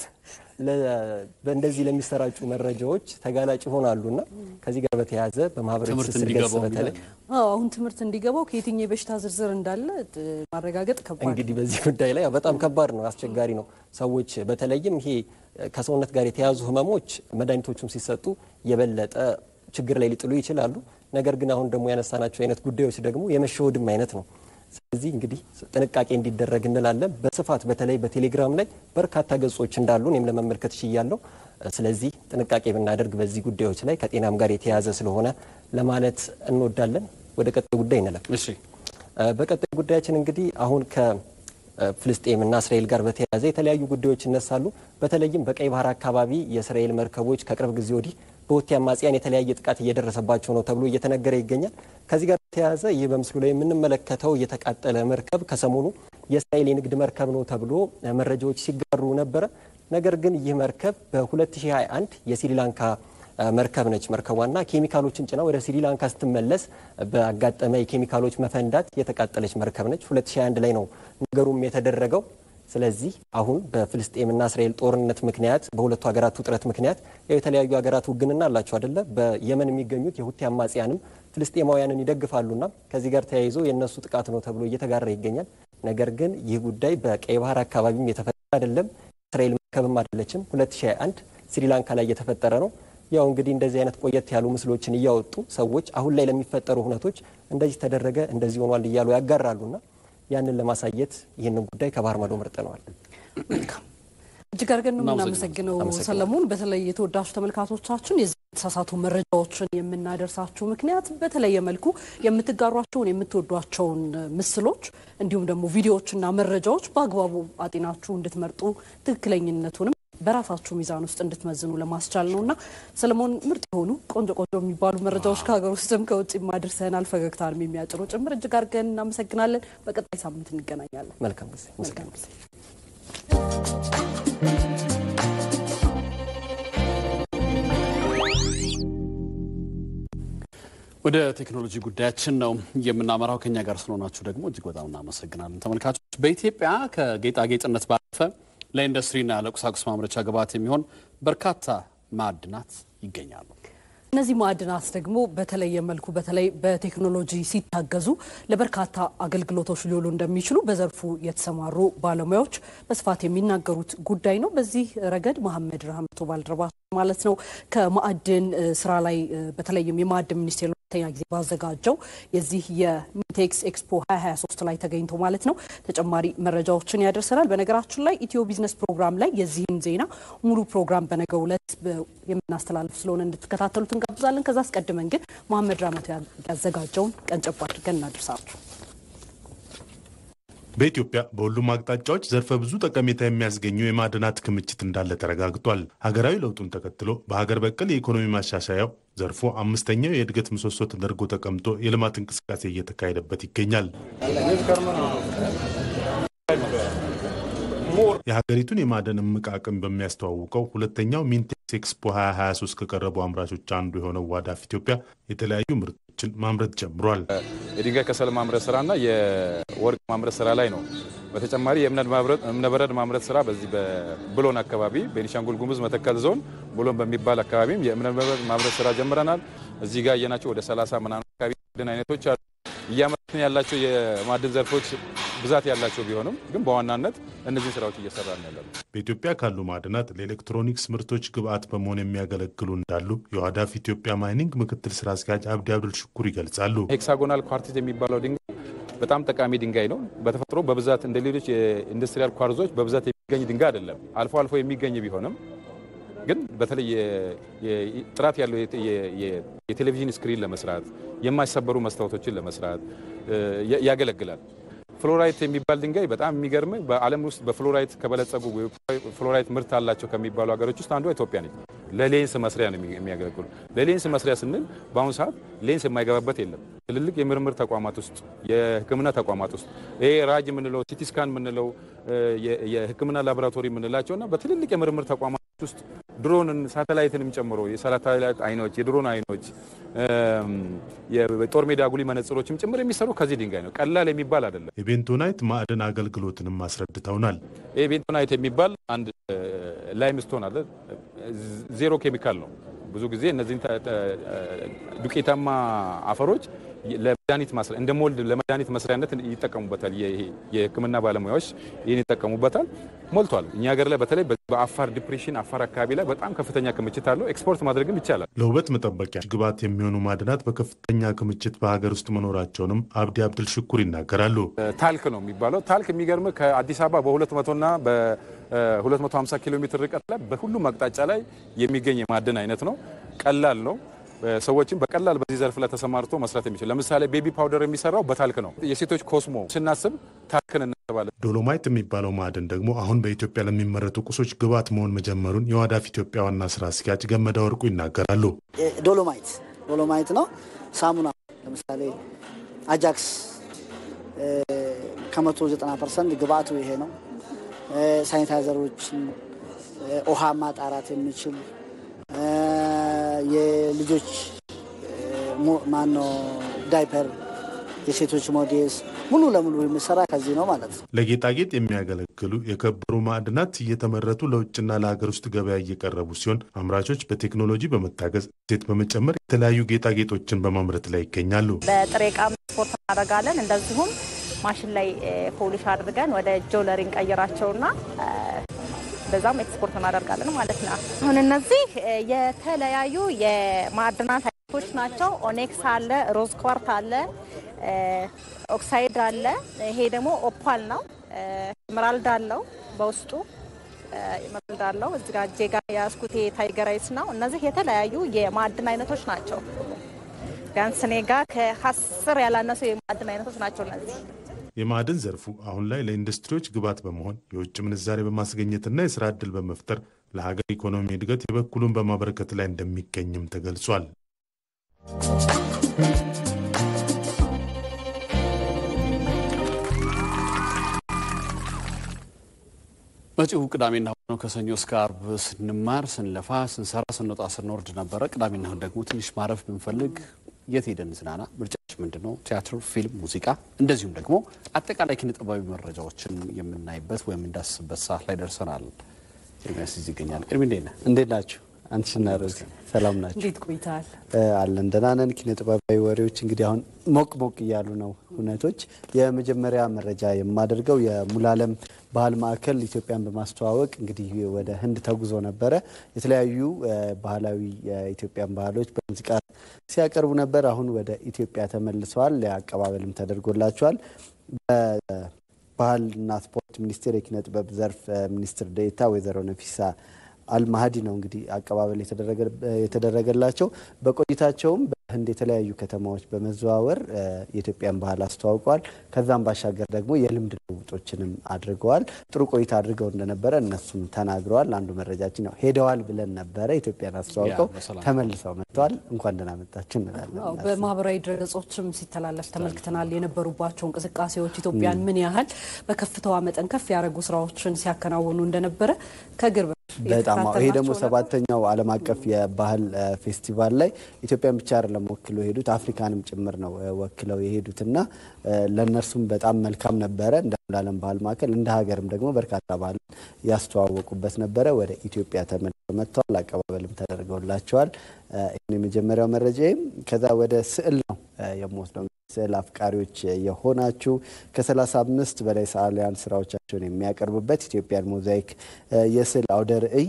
ለ- በእንደዚህ ለሚሰራጩ መረጃዎች ተጋላጭ ይሆናሉ እና ከዚህ ጋር በተያያዘ በማህበራዊ ትምህርት ትስስር ገጽ እንዲገባው በተለይ አዎ አሁን ትምህርት እንዲገባው ከየትኛው የበሽታ ዝርዝር እንዳለ ጥ- ማረጋገጥ ከባድ እንግዲህ በዚህ ጉዳይ ላይ ያው በጣም ከባድ ነው፣ አስቸጋሪ ነው። ሰዎች በተለይም ይሄ ከሰውነት ጋር የተያዙ ህመሞች መድኃኒቶቹም ሲሰጡ የበለጠ ችግር ላይ ሊጥሉ ይችላሉ። ነገር ግን አሁን ደግሞ ያነሳናቸው አይነት ጉዳዮች ደግሞ የመሸወድም አይነት ነው። ስለዚህ እንግዲህ ጥንቃቄ እንዲደረግ እንላለን። በስፋት በተለይ በቴሌግራም ላይ በርካታ ገጾች እንዳሉ እኔም ለመመልከት ችያለሁ። ስለዚህ ጥንቃቄ ብናደርግ በዚህ ጉዳዮች ላይ ከጤናም ጋር የተያያዘ ስለሆነ ለማለት እንወዳለን። ወደ ቀጣዩ ጉዳይ እንለፍ። እሺ በቀጣዩ ጉዳያችን እንግዲህ አሁን ከፍልስጤም እና እስራኤል ጋር በተያያዘ የተለያዩ ጉዳዮች ይነሳሉ። በተለይም በቀይ ባህር አካባቢ የእስራኤል መርከቦች ከቅርብ ጊዜ ወዲህ በሁቲ አማጽያን የተለያየ ጥቃት እየደረሰባቸው ነው ተብሎ እየተነገረ ይገኛል። ከዚህ ጋር ተያያዘ ይህ በምስሉ ላይ የምንመለከተው የተቃጠለ መርከብ ከሰሞኑ የእስራኤል የንግድ መርከብ ነው ተብሎ መረጃዎች ሲጋሩ ነበረ። ነገር ግን ይህ መርከብ በ2021 የስሪላንካ መርከብ ነች። መርከቧና ኬሚካሎችን ጭና ወደ ስሪላንካ ስትመለስ በአጋጠመ የኬሚካሎች መፈንዳት የተቃጠለች መርከብ ነች። 2021 ላይ ነው ነገሩም የተደረገው። ስለዚህ አሁን በፍልስጤምና እስራኤል ጦርነት ምክንያት በሁለቱ ሀገራት ውጥረት ምክንያት ያው የተለያዩ ሀገራት ውግንና አላቸው አደለ? በየመን የሚገኙት የሁቲ አማጽያንም ፍልስጤማውያንን ይደግፋሉና ከዚህ ጋር ተያይዞ የእነሱ ጥቃት ነው ተብሎ እየተጋራ ይገኛል። ነገር ግን ይህ ጉዳይ በቀይ ባህር አካባቢም የተፈጠረ አይደለም። እስራኤል መርከብም አይደለችም። 2021 ስሪላንካ ላይ የተፈጠረ ነው። ያው እንግዲህ እንደዚህ አይነት ቆየት ያሉ ምስሎችን እያወጡ ሰዎች አሁን ላይ ለሚፈጠሩ ሁነቶች እንደዚህ ተደረገ እንደዚህ ሆኗል እያሉ ያጋራሉና ያንን ለማሳየት ይህንን ጉዳይ ከባህር ማዶ መርጠነዋል። መልካም እጅግ አድርገን ነው የምናመሰግነው ሰለሞን። በተለይ የተወዳጁ ተመልካቾቻችን የዚህ የተሳሳቱ መረጃዎችን የምናደርሳችሁ ምክንያት በተለየ መልኩ የምትጋሯቸውን የምትወዷቸውን ምስሎች እንዲሁም ደግሞ ቪዲዮዎችና መረጃዎች በአግባቡ አጤናችሁ እንድትመርጡ ትክክለኝነቱንም በራሳችሁ ሚዛን ውስጥ እንድትመዝኑ ለማስቻል ነው እና ሰለሞን ምርጥ የሆኑ ቆንጆ ቆንጆ የሚባሉ መረጃዎች ከሀገር ውስጥም ከውጭ ማድርሰናል። ፈገግታንም የሚያጭሩ ጭምር እጅግ አድርገን እናመሰግናለን። በቀጣይ ሳምንት እንገናኛለን። መልካም ጊዜ። መልካም ጊዜ። ወደ ቴክኖሎጂ ጉዳያችን ነው የምናመራው። ከኛ ጋር ስለሆናችሁ ደግሞ እጅግ በጣም እናመሰግናለን ተመልካቾች። በኢትዮጵያ ከጌጣጌጥነት ባለፈ ለኢንዱስትሪና ለቁሳቁስ ማምረቻ ግብዓት የሚሆን በርካታ ማዕድናት ይገኛሉ። እነዚህ ማዕድናት ደግሞ በተለየ መልኩ በተለይ በቴክኖሎጂ ሲታገዙ ለበርካታ አገልግሎቶች ሊውሉ እንደሚችሉ በዘርፉ የተሰማሩ ባለሙያዎች በስፋት የሚናገሩት ጉዳይ ነው። በዚህ ረገድ መሐመድ ረህመቶ ባልደረባ ማለት ነው ከማዕድን ስራ ላይ በተለይም የማዕድን ሚኒስቴር ሁለተኛ ጊዜ ባዘጋጀው የዚህ የሚቴክስ ኤክስፖ 2023 ላይ ተገኝቶ ማለት ነው ተጨማሪ መረጃዎችን ያደርሰናል። በነገራችን ላይ ኢትዮ ቢዝነስ ፕሮግራም ላይ የዚህን ዜና ሙሉ ፕሮግራም በነገው ዕለት የምናስተላልፍ ስለሆነ እንድትከታተሉት እንጋብዛለን። ከዛ አስቀድመን ግን መሐመድ ራመቶ ያዘጋጀውን ቀንጨብ አድርገን እናደርሳችሁ። በኢትዮጵያ በሁሉም አቅጣጫዎች ዘርፈ ብዙ ጠቀሜታ የሚያስገኙ የማዕድናት ክምችት እንዳለ ተረጋግጧል። ሀገራዊ ለውጡን ተከትሎ በሀገር በቀል የኢኮኖሚ ማሻሻያው ዘርፉ አምስተኛው የእድገት ምሰሶ ተደርጎ ተቀምጦ የልማት እንቅስቃሴ እየተካሄደበት ይገኛል። የሀገሪቱን የማዕድን እምቅ አቅም በሚያስተዋውቀው ሁለተኛው ሚንቴክስ ኤክስፖ 2023 ከቀረቡ አምራቾች አንዱ የሆነው ዋዳፍ ኢትዮጵያ የተለያዩ ምርቶችን ማምረት ጀምሯል። የድንጋይ ከሰል ማምረት ስራና የወርቅ ማምረት ስራ ላይ ነው። በተጨማሪ የእብነበረድ ማምረት ስራ በዚህ በብሎን አካባቢ ቤኒሻንጉል ጉሙዝ መተከል ዞን ብሎን በሚባል አካባቢም የእብነበረድ ማምረት ስራ ጀምረናል። እዚህ ጋር እየናቸው ወደ 30 ምናምን አካባቢ ማዕድን አይነቶች አሉ። እያመረትን ያላቸው የማዕድን ዘርፎች ብዛት ያላቸው ቢሆንም ግን በዋናነት እነዚህን ስራዎች እየሰራ ነው ያለ። በኢትዮጵያ ካሉ ማዕድናት ለኤሌክትሮኒክስ ምርቶች ግብአት በመሆን የሚያገለግሉ እንዳሉ የዋዳፍ ኢትዮጵያ ማይኒንግ ምክትል ስራ አስኪያጅ አብዲ አብዱል ሽኩር ይገልጻሉ። ሄክሳጎናል ኳርቲዝ የሚባለው ድንጋይ በጣም ጠቃሚ ድንጋይ ነው። በተፈጥሮ በብዛት እንደ ሌሎች የኢንዱስትሪያል ኳርዞች በብዛት የሚገኝ ድንጋይ አይደለም። አልፎ አልፎ የሚገኝ ቢሆንም ግን በተለይ ጥራት ያለው የቴሌቪዥን ስክሪን ለመስራት የማይሰበሩ መስታወቶችን ለመስራት ያገለግላል። ፍሎራይት የሚባል ድንጋይ በጣም የሚገርም በዓለም ውስጥ በፍሎራይት ከበለጸጉ ፍሎራይት ምርት አላቸው ከሚባሉ ሀገሮች ውስጥ አንዷ ኢትዮጵያ ነች። ለሌንስ መስሪያ ነው የሚያገለግሉ። ለሌንስ መስሪያ ስንል በአሁኑ ሰዓት ሌንስ የማይገባበት የለም። ትልልቅ የምርምር ተቋማት ውስጥ፣ የሕክምና ተቋማት ውስጥ ይሄ ራጅ የምንለው ሲቲስካን የምንለው የሕክምና ላቦራቶሪ የምንላቸው እና በትልልቅ የምርምር ተቋማት ውስጥ ድሮንን ሳተላይትንም ጨምሮ የሳተላይት አይኖች፣ የድሮን አይኖች፣ የጦር ሜዳ አጉሊ መነጽሮችም ጭምር የሚሰሩ ከዚህ ድንጋይ ነው። ቀላል የሚባል አይደለም። የቤንቶናይት ማዕድን አገልግሎትንም አስረድተውናል። ይህ ቤንቶናይት የሚባል አንድ ላይምስቶን አለ። ዜሮ ኬሚካል ነው። ብዙ ጊዜ እነዚህን ዱቄታማ አፈሮች ለመድኃኒት ማስሪያ እንደ ሞልድ ለመድኃኒት መስሪያነት ይጠቀሙበታል። የህክምና ባለሙያዎች ይህን ይጠቀሙበታል። ሞልቷል። እኛ ሀገር ላይ በተለይ በአፋር ዲፕሬሽን አፋር አካባቢ ላይ በጣም ከፍተኛ ክምችት አለው። ኤክስፖርት ማድረግም ይቻላል። ለውበት መጠበቂያ ግብዓት የሚሆኑ ማዕድናት በከፍተኛ ክምችት በሀገር ውስጥ መኖራቸውንም አብዲ አብድል ሽኩር ይናገራሉ። ታልክ ነው የሚባለው። ታልክ የሚገርም ከአዲስ አበባ በ200ና በ250 ኪሎ ሜትር ርቀት ላይ በሁሉም አቅጣጫ ላይ የሚገኝ የማዕድን አይነት ነው። ቀላል ነው። ሰዎችም በቀላል በዚህ ዘርፍ ላይ ተሰማርቶ መስራት የሚችል ለምሳሌ ቤቢ ፓውደር የሚሰራው በታልክ ነው። የሴቶች ኮስሞ ስናስብ ታልክን ተባለ። ዶሎማይት የሚባለው ማዕድን ደግሞ አሁን በኢትዮጵያ ለሚመረቱ ቁሶች ግብዓት መሆን መጀመሩን የዋዳፍ ኢትዮጵያ ዋና ስራ አስኪያጅ ገመዳ ወርቁ ይናገራሉ። ዶሎማይት ዶሎማይት ነው። ሳሙና ለምሳሌ አጃክስ ከመቶ ዘጠና ፐርሰንት ግብአቱ ይሄ ነው። ሳኒታይዘሮችን ውሃ ማጣራት የሚችል የልጆች ማነው ዳይፐር፣ የሴቶች ሞዴስ ሙሉ ለሙሉ የሚሰራ ከዚህ ነው ማለት ነው። ለጌጣጌጥ የሚያገለግሉ የከበሩ ማዕድናት እየተመረቱ ለውጭና ለሀገር ውስጥ ገበያ እየቀረቡ ሲሆን አምራቾች በቴክኖሎጂ በመታገዝ እሴት በመጨመር የተለያዩ ጌጣጌጦችን በማምረት ላይ ይገኛሉ። በጥሬ ዕቃ ኤክስፖርት እናደርጋለን። እንደዚሁም ማሽን ላይ ፖሊሽ አድርገን ወደ ጆለሪ እንቀይራቸውና በዛም ኤክስፖርት እናደርጋለን ማለት ነው። አሁን እነዚህ የተለያዩ የማዕድናት አይነቶች ናቸው። ኦኔክስ አለ፣ ሮዝ ኳርት አለ፣ ኦክሳይድ አለ። ይሄ ደግሞ ኦፓል ነው። ኤመራልድ አለው በውስጡ ኤመራልድ አለው። እዚህ ጋር እጄ ጋር የያዝኩት ታይገራይት ነው። እነዚህ የተለያዩ የማዕድን አይነቶች ናቸው። ቢያንስ እኔ ጋር ከአስር ያላነሱ የማዕድን አይነቶች ናቸው እነዚህ። የማዕድን ዘርፉ አሁን ላይ ለኢንዱስትሪዎች ግብዓት በመሆን የውጭ ምንዛሬ በማስገኘትና የስራ ዕድል በመፍጠር ለሀገር ኢኮኖሚ እድገት የበኩሉን በማበረከት ላይ እንደሚገኝም ተገልጿል። መጪው ቅዳሜና እሁድ ነው። ከሰኞ እስከ አርብ ስንማር፣ ስንለፋ፣ ስንሰራ፣ ስንወጣ፣ ስንወርድ ነበረ። ቅዳሜና እሁድ ደግሞ ትንሽ ማረፍ ብንፈልግ የት ሄደን ዝናና? ምርጫችን ምንድን ነው? ቲያትር፣ ፊልም፣ ሙዚቃ እንደዚሁም ደግሞ አጠቃላይ ኪነ ጥበባዊ መረጃዎችን የምናይበት ወይም እንዳስስበት ሰዓት ላይ ደርሰናል። ኤርሚያስ እዚህ ይገኛል። ኤርሚ እንዴት ነህ? እንዴት ናችሁ? አንቺና ሮዚ ሰላም ናቸው? እንዴት ቆይተሃል? አለን ደህና ነን። ኪነ ጥበባዊ ወሬዎች እንግዲህ አሁን ሞቅ ሞቅ እያሉ ነው እውነቶች። የመጀመሪያ መረጃ የማደርገው የሙሉዓለም ባህል ማዕከል ኢትዮጵያን በማስተዋወቅ እንግዲህ ወደ ህንድ ተጉዞ ነበረ። የተለያዩ ባህላዊ የኢትዮጵያን ባህሎች በሙዚቃ ሲያቀርቡ ነበር። አሁን ወደ ኢትዮጵያ ተመልሰዋል። አቀባበልም ተደርጎላቸዋል። በባህልና ስፖርት ሚኒስቴር የኪነ ጥበብ ዘርፍ ሚኒስትር ዴኤታ ወይዘሮ ነፊሳ አልማህዲ ነው እንግዲህ አቀባበል የተደረገላቸው። በቆይታቸውም በህንድ የተለያዩ ከተማዎች በመዘዋወር የኢትዮጵያን ባህል አስተዋውቀዋል። ከዛም ባሻገር ደግሞ የልምድ ልውጦችንም አድርገዋል። ጥሩ ቆይታ አድርገው እንደነበረ እነሱም ተናግረዋል። አንዱ መረጃችን ነው። ሄደዋል ብለን ነበረ ኢትዮጵያን አስተዋውቀው ተመልሰው መጥተዋል። እንኳን ደህና መጣችሁ እንላለን። በማህበራዊ ድረገጾችም ሲተላለፍ ተመልክተናል። የነበሩባቸው እንቅስቃሴዎች ኢትዮጵያን ምን ያህል በከፍታዋ መጠን ከፍ ያደረጉ ስራዎችን ሲያከናውኑ እንደነበረ ከግር በጣም ይሄ ደግሞ ሰባተኛው ዓለም አቀፍ የባህል ፌስቲቫል ላይ ኢትዮጵያን ብቻ አይደለም ወክለው የሄዱት አፍሪካንም ጭምር ነው ወክለው የሄዱትና ለእነርሱም በጣም መልካም ነበረ። እንደ ሙሉዓለም ባህል ማዕከል እንደ ሀገርም ደግሞ በርካታ ባህል ያስተዋወቁበት ነበረ። ወደ ኢትዮጵያ ተመልሰው መጥተዋል። አቀባበልም ተደርገውላቸዋል። ይህን የመጀመሪያው መረጃም ከዛ ወደ ስዕል ነው የምወስደው። ስዕል አፍቃሪዎች የሆናችሁ ከ35 በላይ ሰዓሊያን ስራዎቻቸውን የሚያቀርቡበት ኢትዮጵያን ሞዛይክ የስዕል አውደ ርዕይ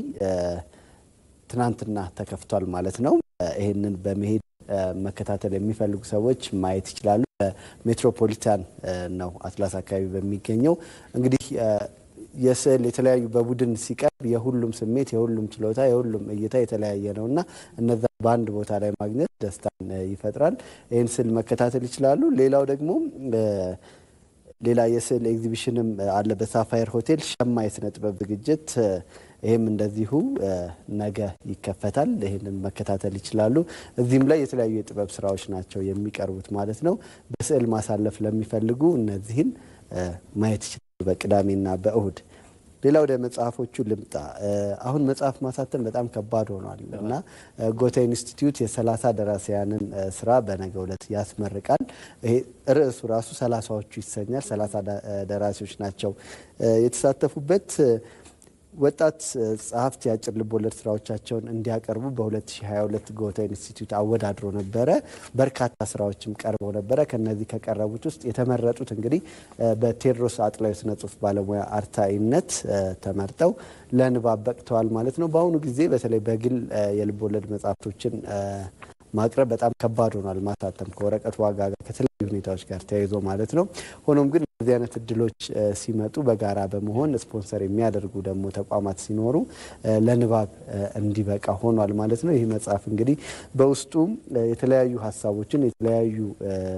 ትናንትና ተከፍቷል ማለት ነው። ይህንን በመሄድ መከታተል የሚፈልጉ ሰዎች ማየት ይችላሉ። ሜትሮፖሊታን ነው አትላስ አካባቢ በሚገኘው እንግዲህ የስዕል የተለያዩ በቡድን ሲቀርብ የሁሉም ስሜት፣ የሁሉም ችሎታ፣ የሁሉም እይታ የተለያየ ነው እና እነዛ በአንድ ቦታ ላይ ማግኘት ደስታን ይፈጥራል። ይህን ስዕል መከታተል ይችላሉ። ሌላው ደግሞ ሌላ የስዕል ኤግዚቢሽንም አለ በሳፋየር ሆቴል ሸማ የስነ ጥበብ ዝግጅት ይህም እንደዚሁ ነገ ይከፈታል። ይህንን መከታተል ይችላሉ። እዚህም ላይ የተለያዩ የጥበብ ስራዎች ናቸው የሚቀርቡት ማለት ነው። በስዕል ማሳለፍ ለሚፈልጉ እነዚህን ማየት ይችላሉ በቅዳሜና በእሁድ። ሌላ ወደ መጽሐፎቹ ልምጣ። አሁን መጽሐፍ ማሳተም በጣም ከባድ ሆኗል እና ጎተ ኢንስቲትዩት የሰላሳ ደራሲያንን ስራ በነገው ዕለት ያስመርቃል። ይሄ ርዕሱ ራሱ ሰላሳዎቹ ይሰኛል። ሰላሳ ደራሲዎች ናቸው የተሳተፉበት። ወጣት ጸሐፍት የአጭር ልቦለድ ስራዎቻቸውን እንዲያቀርቡ በ2022 ጎተ ኢንስቲትዩት አወዳድሮ ነበረ። በርካታ ስራዎችም ቀርበው ነበረ። ከነዚህ ከቀረቡት ውስጥ የተመረጡት እንግዲህ በቴዎድሮስ አጥላው የስነ ጽሁፍ ባለሙያ አርታኢነት ተመርጠው ለንባብ በቅተዋል ማለት ነው። በአሁኑ ጊዜ በተለይ በግል የልቦለድ መጽሐፍቶችን ማቅረብ በጣም ከባድ ሆኗል። ማሳተም ከወረቀት ዋጋ ጋር ከተለያዩ ሁኔታዎች ጋር ተያይዞ ማለት ነው። ሆኖም ግን እዚህ አይነት እድሎች ሲመጡ በጋራ በመሆን ስፖንሰር የሚያደርጉ ደግሞ ተቋማት ሲኖሩ ለንባብ እንዲበቃ ሆኗል ማለት ነው። ይህ መጽሐፍ እንግዲህ በውስጡ የተለያዩ ሀሳቦችን የተለያዩ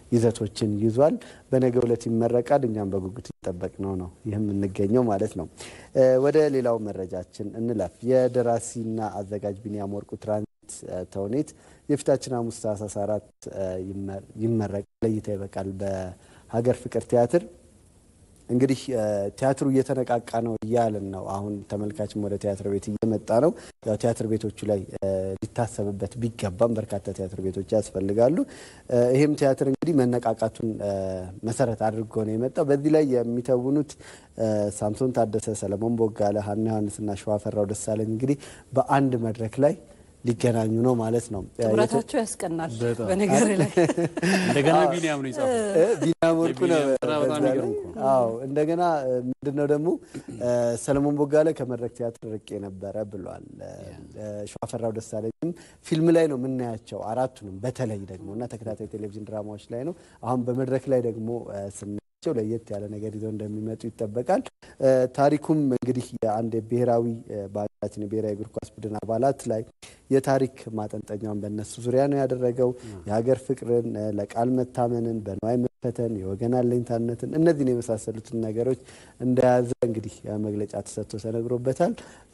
ይዘቶችን ይዟል። በነገው ዕለት ይመረቃል። እኛም በጉጉት ይጠበቅ ነው ነው ይህ የምንገኘው ማለት ነው። ወደ ሌላው መረጃችን እንለፍ። የደራሲና አዘጋጅ ቢኒያም ወርቁ ትራንዚት ተውኔት የፊታችን ሐሙስ ታህሳስ አራት ይመረቃል፣ ለእይታ ይበቃል በሀገር ፍቅር ቲያትር እንግዲህ ቲያትሩ እየተነቃቃ ነው እያልን ነው። አሁን ተመልካችም ወደ ቲያትር ቤት እየመጣ ነው። ያው ቲያትር ቤቶቹ ላይ ሊታሰብበት ቢገባም በርካታ ቲያትር ቤቶች ያስፈልጋሉ። ይህም ቲያትር እንግዲህ መነቃቃቱን መሰረት አድርጎ ነው የመጣው። በዚህ ላይ የሚተውኑት ሳምሶን ታደሰ፣ ሰለሞን ቦጋለ፣ ሀና ዮሐንስና ሸዋፈራው ደሳለኝ እንግዲህ በአንድ መድረክ ላይ ሊገናኙ ነው ማለት ነው። ጥምረታቸው ያስቀናል። በነገር ላይ እንደገና ቢኒያም ነው የጻፈው። ቢኒያም ወርቁ ነው። አዎ እንደገና ምንድነው ደግሞ ሰለሞን ቦጋለ ከመድረክ ቲያትር ርቄ ነበረ ብሏል። ሸዋፈራው ደሳለኝም ፊልም ላይ ነው የምናያቸው አራቱንም በተለይ ደግሞ እና ተከታታይ ቴሌቪዥን ድራማዎች ላይ ነው። አሁን በመድረክ ላይ ደግሞ ስናያቸው ለየት ያለ ነገር ይዘው እንደሚመጡ ይጠበቃል። ታሪኩም እንግዲህ የአንድ ብሔራዊ በሀገራችን የብሔራዊ እግር ኳስ ቡድን አባላት ላይ የታሪክ ማጠንጠኛውን በእነሱ ዙሪያ ነው ያደረገው። የሀገር ፍቅርን፣ ለቃል መታመንን፣ በንዋይ መፈተን፣ የወገን አለኝታነትን እነዚህን የመሳሰሉትን ነገሮች እንደያዘ እንግዲህ መግለጫ ተሰጥቶ ተነግሮበታል።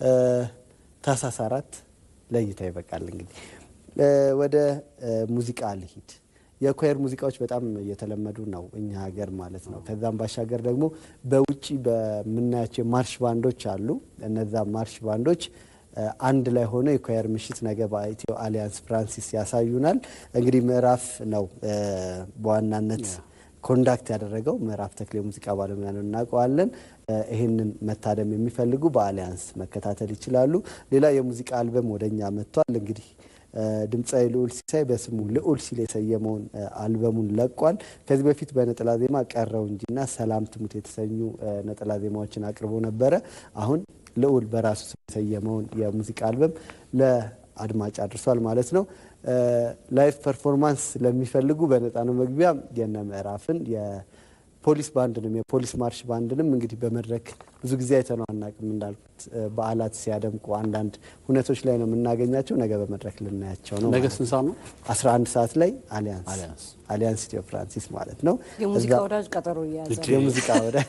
ታህሳስ አራት ለእይታ ይበቃል። እንግዲህ ወደ ሙዚቃ ልሂድ። የኳየር ሙዚቃዎች በጣም እየተለመዱ ነው እኛ ሀገር ማለት ነው። ከዛም ባሻገር ደግሞ በውጭ በምናያቸው የማርሽ ባንዶች አሉ። እነዛ ማርሽ ባንዶች አንድ ላይ ሆኖ የኳየር ምሽት ነገ በኢትዮ አሊያንስ ፍራንሲስ ያሳዩናል። እንግዲህ ምዕራፍ ነው በዋናነት ኮንዳክት ያደረገው ምዕራፍ ተክሌ ሙዚቃ ባለሙያ ነው፣ እናውቀዋለን። ይህንን መታደም የሚፈልጉ በአሊያንስ መከታተል ይችላሉ። ሌላ የሙዚቃ አልበም ወደኛ መጥቷል። እንግዲህ ድምፃዊ ልዑል ሲሳይ በስሙ ልዑል ሲል የሰየመውን አልበሙን ለቋል። ከዚህ በፊት በነጠላ ዜማ ቀረው እንጂና ሰላም ትሙት የተሰኙ ነጠላ ዜማዎችን አቅርቦ ነበረ። አሁን ልዑል በራሱ ስም የሰየመውን የሙዚቃ አልበም ለአድማጭ አድርሷል ማለት ነው። ላይቭ ፐርፎርማንስ ለሚፈልጉ በነፃ ነው መግቢያ። የነ ምዕራፍን የፖሊስ ባንድንም የፖሊስ ማርሽ ባንድንም እንግዲህ በመድረክ ብዙ ጊዜ አይተነው አናውቅም። እንዳልኩት በዓላት ሲያደምቁ አንዳንድ ሁነቶች ላይ ነው የምናገኛቸው። ነገ በመድረክ ልናያቸው ነው። ነገ ስንት ሰዓት ነው? 11 ሰዓት ላይ አሊያንስ አሊያንስ ኢትዮ ፍራንሲስ ማለት ነው። የሙዚቃ ወዳጅ ቀጠሮ እየያዘ የሙዚቃ ወዳጅ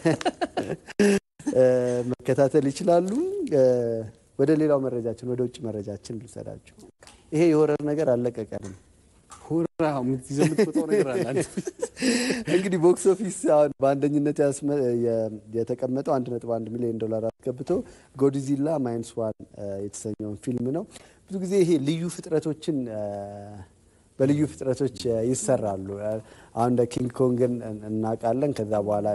መከታተል ይችላሉ። ወደ ሌላው መረጃችን ወደ ውጭ መረጃችን ልውሰዳችሁ። ይሄ የሆረር ነገር አለቀቀንም። ሁራ የምትይዘው የምትወጣው ነገር አለ። እንግዲህ ቦክስ ኦፊስ አሁን በአንደኝነት የተቀመጠው አንድ ነጥብ አንድ ሚሊዮን ዶላር አስገብቶ ጎድዚላ ማይንስ ዋን የተሰኘውን ፊልም ነው። ብዙ ጊዜ ይሄ ልዩ ፍጥረቶችን በልዩ ፍጥረቶች ይሰራሉ። አሁን እንደ ኪንግ ኮንግን እናውቃለን። ከዛ በኋላ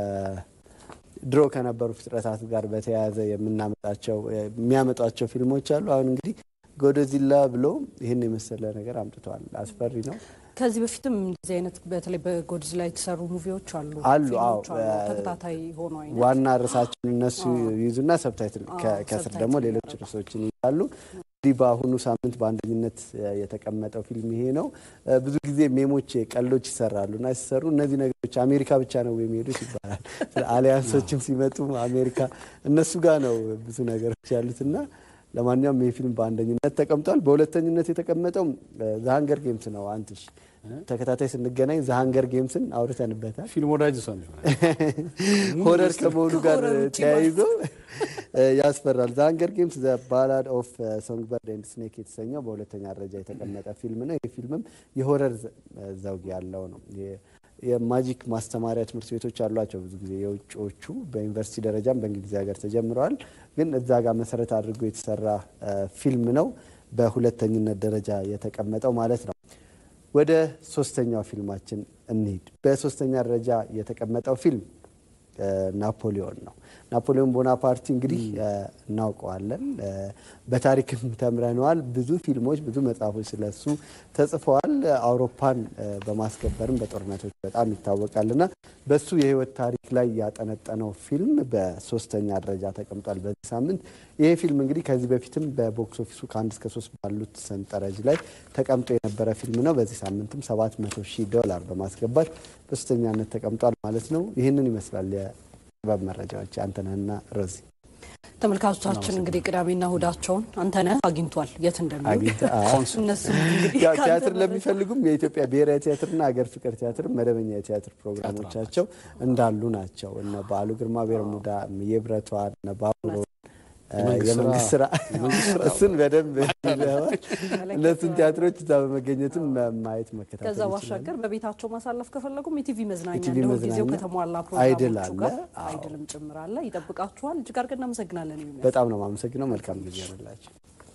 ድሮ ከነበሩ ፍጥረታት ጋር በተያያዘ የምናመጣቸው የሚያመጧቸው ፊልሞች አሉ። አሁን እንግዲህ ጎዶዚላ ብሎ ይህን የመሰለ ነገር አምጥተዋል። አስፈሪ ነው። ከዚህ በፊትም እንደዚህ አይነት በተለይ በጎድዚላ የተሰሩ ሙቪዎች አሉ አሉ። ፊልሞች አዎ፣ አሉ። ተከታታይ ሆኖ አይነት ዋና ርዕሳቸውን እነሱ ይይዙና ሰብታይትል ከስር ደግሞ ሌሎች ርዕሶችን ይይዛሉ። እንግዲህ በአሁኑ ሳምንት በአንደኝነት የተቀመጠው ፊልም ይሄ ነው። ብዙ ጊዜ ሜሞች፣ ቀልዶች ይሰራሉ እና ሲሰሩ እነዚህ ነገሮች አሜሪካ ብቻ ነው የሚሄዱት ይባላል። አሊያንሶችም ሲመጡ አሜሪካ እነሱ ጋር ነው ብዙ ነገሮች ያሉትና ለማንኛውም ይህ ፊልም በአንደኝነት ተቀምጧል። በሁለተኝነት የተቀመጠው ዘሀንገር ጌምስ ነው። አንትሽ ተከታታይ ስንገናኝ ዘሀንገር ጌምስን አውርተንበታል። ፊልም ወዳጅ ሰው ሆረር ከመሆኑ ጋር ተያይዞ ያስፈራል። ዘሀንገር ጌምስ ዘ ባላድ ኦፍ ሶንግበርድ ኤንድ ስኔክ የተሰኘው በሁለተኛ ደረጃ የተቀመጠ ፊልም ነው። ይህ ፊልምም የሆረር ዘውግ ያለው ነው። የማጂክ ማስተማሪያ ትምህርት ቤቶች አሏቸው። ብዙ ጊዜ የውጭዎቹ በዩኒቨርሲቲ ደረጃም በእንግሊዝ ሀገር ተጀምረዋል። ግን እዛ ጋር መሰረት አድርጎ የተሰራ ፊልም ነው በሁለተኝነት ደረጃ የተቀመጠው ማለት ነው። ወደ ሶስተኛው ፊልማችን እንሂድ። በሶስተኛ ደረጃ የተቀመጠው ፊልም ናፖሊዮን ነው። ናፖሊዮን ቦናፓርቲ እንግዲህ እናውቀዋለን፣ በታሪክም ተምረነዋል። ብዙ ፊልሞች፣ ብዙ መጽሐፎች ስለሱ ተጽፈዋል። አውሮፓን በማስከበርም በጦርነቶች በጣም ይታወቃልና በሱ የህይወት ታሪክ ላይ ያጠነጠነው ፊልም በሶስተኛ ደረጃ ተቀምጧል በዚህ ሳምንት። ይሄ ፊልም እንግዲህ ከዚህ በፊትም በቦክስ ኦፊሱ ከአንድ እስከ ሶስት ባሉት ሰንጠረዥ ላይ ተቀምጦ የነበረ ፊልም ነው። በዚህ ሳምንትም ሰባት መቶ ሺህ ዶላር በማስገባት በሶስተኛነት ተቀምጧል ማለት ነው። ይህንን ይመስላል የጥበብ መረጃዎች። አንተነህና ሮዚ ተመልካቾቻችን እንግዲህ ቅዳሜና እሁዳቸውን አንተነህ አግኝቷል የት እንደሚውል አግኝተ- አዎ። እነሱም እንግዲህ ያው ከአንተ ቲያትር መረጃ- ለሚፈልጉም የኢትዮጵያ ብሔራዊ ቲያትርና ሀገር ፍቅር ቲያትር መደበኛ የቲያትር ፕሮግራሞቻቸው እንዳሉ ናቸው። እነ በዓሉ ግርማ ቤርሙዳ፣ የብረቷ፣ እነ ባቡሮ የመንግስት የመንግስት ስራ፣ ስራ የመንግስት ስራ። እሱን በደንብ ይለዋል። እነሱን ቲያትሮች እዛ በመገኘትም ማየት መከታተል ከዛ ይችላሉ። ባሻገር በቤታቸው ማሳለፍ ከፈለጉም የቲቪ መዝናኛ የቲቪ እንደ ሁልጊዜው መዝናኛ ከተሟላ አይድል ፕሮግራሞቹ አለ። ጋር አዎ። አይድልም ጭምር አለ። ይጠብቃችኋል። እጅግ አድርገን እናመሰግናለን። ይሁን በጣም ነው የማመሰግነው። መልካም ጊዜ ያላቸው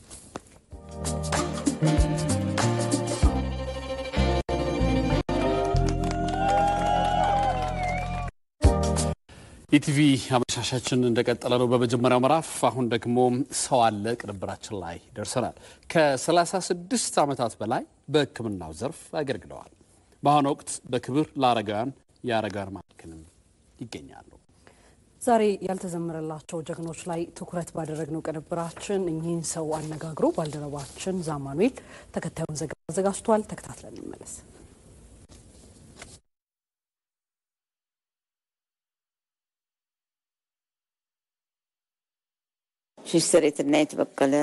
ኢቲቪ አመሻሻችን እንደቀጠለ ነው። በመጀመሪያው ምዕራፍ አሁን ደግሞ ሰው አለ ቅንብራችን ላይ ደርሰናል። ከ36 ዓመታት በላይ በሕክምናው ዘርፍ አገልግለዋል። በአሁኑ ወቅት በክብር ለአረጋውያን የአረጋውያን ማዕከልም ይገኛሉ። ዛሬ ያልተዘመረላቸው ጀግኖች ላይ ትኩረት ባደረግነው ቅንብራችን እኚህን ሰው አነጋግሮ ባልደረባችን ዛማኑኤል ተከታዩን ዘገባ አዘጋጅቷል። ተከታትለን እንመለስ። ሲስተር የትናየት በቀለ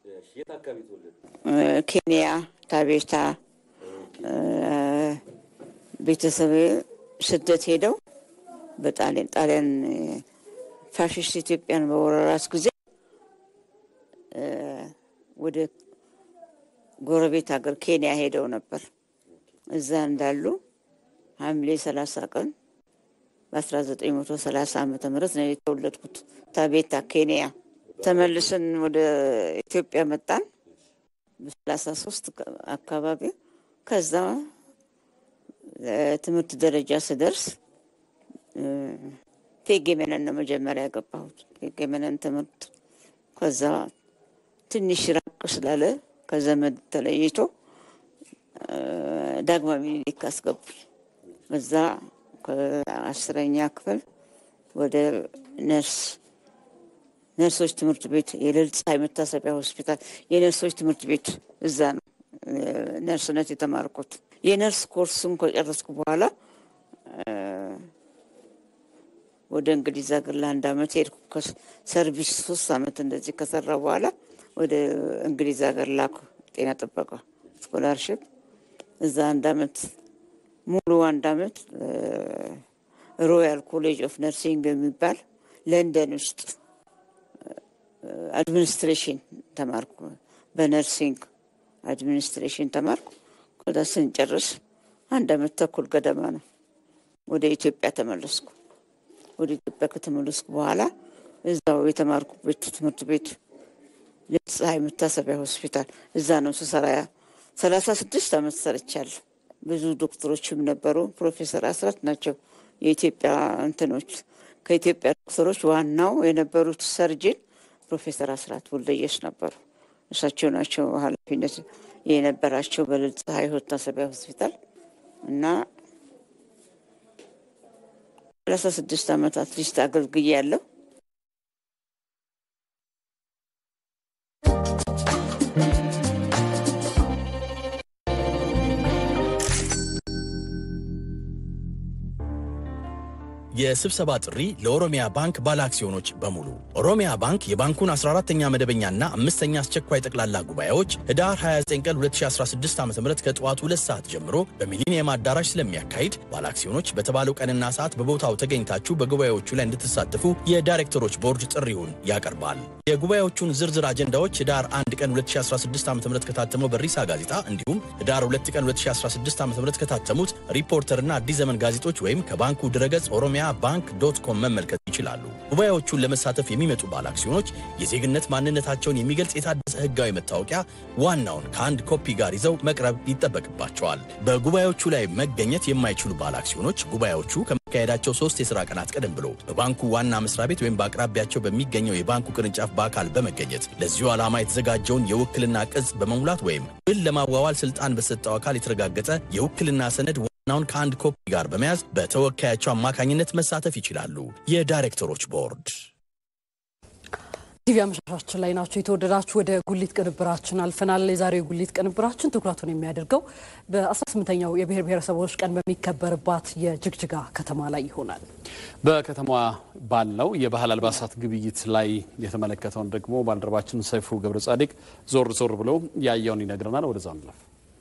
ኬንያ ታቤታ ቤተሰብ ስደት ሄደው በጣሊያን ጣሊያን ፋሽስት ኢትዮጵያን በወረራት ጊዜ እ፣ ወደ ጎረቤት ሀገር ኬንያ ሄደው ነበር። እዛ እንዳሉ ሐምሌ 30 ቀን በ1930 ዓመተ ምህረት ነው የተወለድኩት ታቤታ ኬንያ። ተመልሰን ወደ ኢትዮጵያ መጣን በሰላሳ ሶስት አካባቢ ከዛ ትምህርት ደረጃ ስደርስ እ፣ ቴጌ መነን ነው መጀመሪያ ያገባሁት። ቴጌ መነን ትምህርት ከዛ ትንሽ ራቅ ስላለ ከዘመድ ተለይቶ እ፣ ዳግማዊ ምኒልክ አስገቡኝ። በዛ ከአስረኛ ክፍል ወደ ነርስ ነርሶች ትምህርት ቤት የልዕልት ፀሐይ መታሰቢያ ሆስፒታል የነርሶች ትምህርት ቤት እዛ ነው እ፣ ነርስነት የተማርኩት። የነርስ ኮርስን ከጨረስኩ በኋላ እ፣ ወደ እንግሊዝ ሀገር ለአንድ አመት ሄድኩ። ከሰርቪስ ሶስት አመት እንደዚህ ከሰራ በኋላ ወደ እንግሊዝ ሀገር ላኩ። ጤና ጥበቃ ስኮላርሽፕ እዛ አንድ አመት ሙሉ አንድ አመት እ፣ ሮያል ኮሌጅ ኦፍ ነርሲንግ የሚባል ለንደን ውስጥ አድሚኒስትሬሽን ተማርኩ። በነርሲንግ አድሚኒስትሬሽን ተማርኩ። ከዛ ስንጨርስ አንድ አመት ተኩል ገደማ ነው ወደ ኢትዮጵያ ተመለስኩ። ወደ ኢትዮጵያ ከተመለስኩ በኋላ እዛው የተማርኩበት ትምህርት ቤት ልዕልት ፀሐይ መታሰቢያ ሆስፒታል እዛ ነው ስሰራ ሰላሳ ስድስት አመት ሰርቻለሁ። ብዙ ዶክተሮችም ነበሩ። ፕሮፌሰር አስራት ናቸው የኢትዮጵያ እንትኖች ከኢትዮጵያ ዶክተሮች ዋናው የነበሩት ሰርጅን ፕሮፌሰር አስራት ወልደየስ ነበሩ። እሳቸው ናቸው ኃላፊነት የነበራቸው በልዕልት ፀሐይ መታሰቢያ ሆስፒታል እና ሰላሳ ስድስት ዓመት አትሊስት አገልግዬ ያለው የስብሰባ ጥሪ ለኦሮሚያ ባንክ ባለ አክሲዮኖች በሙሉ። ኦሮሚያ ባንክ የባንኩን 14ተኛ መደበኛና አምስተኛ አስቸኳይ ጠቅላላ ጉባኤዎች ህዳር 29 ቀን 2016 ዓ ም ከጠዋቱ ሁለት ሰዓት ጀምሮ በሚሊኒየም አዳራሽ ስለሚያካሂድ ባለ አክሲዮኖች በተባለው ቀንና ሰዓት በቦታው ተገኝታችሁ በጉባኤዎቹ ላይ እንድትሳተፉ የዳይሬክተሮች ቦርድ ጥሪውን ያቀርባል። የጉባኤዎቹን ዝርዝር አጀንዳዎች ህዳር 1 ቀን 2016 ዓ ም ከታተመው በሪሳ ጋዜጣ እንዲሁም ህዳር 2 ቀን 2016 ዓ ም ከታተሙት ሪፖርተርና አዲስ ዘመን ጋዜጦች ወይም ከባንኩ ድረገጽ ኦሮሚያ ባንክ ዶት ኮም መመልከት ይችላሉ። ጉባኤዎቹን ለመሳተፍ የሚመጡ ባለ አክሲዮኖች የዜግነት ማንነታቸውን የሚገልጽ የታደሰ ህጋዊ መታወቂያ ዋናውን ከአንድ ኮፒ ጋር ይዘው መቅረብ ይጠበቅባቸዋል። በጉባኤዎቹ ላይ መገኘት የማይችሉ ባለ አክሲዮኖች ጉባኤዎቹ ከመካሄዳቸው ሶስት የሥራ ቀናት ቀደም ብሎ በባንኩ ዋና መስሪያ ቤት ወይም በአቅራቢያቸው በሚገኘው የባንኩ ቅርንጫፍ በአካል በመገኘት ለዚሁ ዓላማ የተዘጋጀውን የውክልና ቅጽ በመሙላት ወይም ውል ለማዋዋል ስልጣን በሰጠው አካል የተረጋገጠ የውክልና ሰነድ ዋናውን ከአንድ ኮፒ ጋር በመያዝ በተወካያቸው አማካኝነት መሳተፍ ይችላሉ። የዳይሬክተሮች ቦርድ ቲቪ አመሻሻችን ላይ ናቸው። የተወደዳችሁ ወደ ጉሊት ቅንብራችን አልፈናል። የዛሬው የጉሊት ቅንብራችን ትኩረቱን የሚያደርገው በ18ኛው የብሔር ብሔረሰቦች ቀን በሚከበርባት የጅግጅጋ ከተማ ላይ ይሆናል። በከተማዋ ባለው የባህል አልባሳት ግብይት ላይ የተመለከተውን ደግሞ ባልደረባችን ሰይፉ ገብረ ጻዲቅ ዞር ዞር ብሎ ያየውን ይነግረናል። ወደዛ እንለፍ።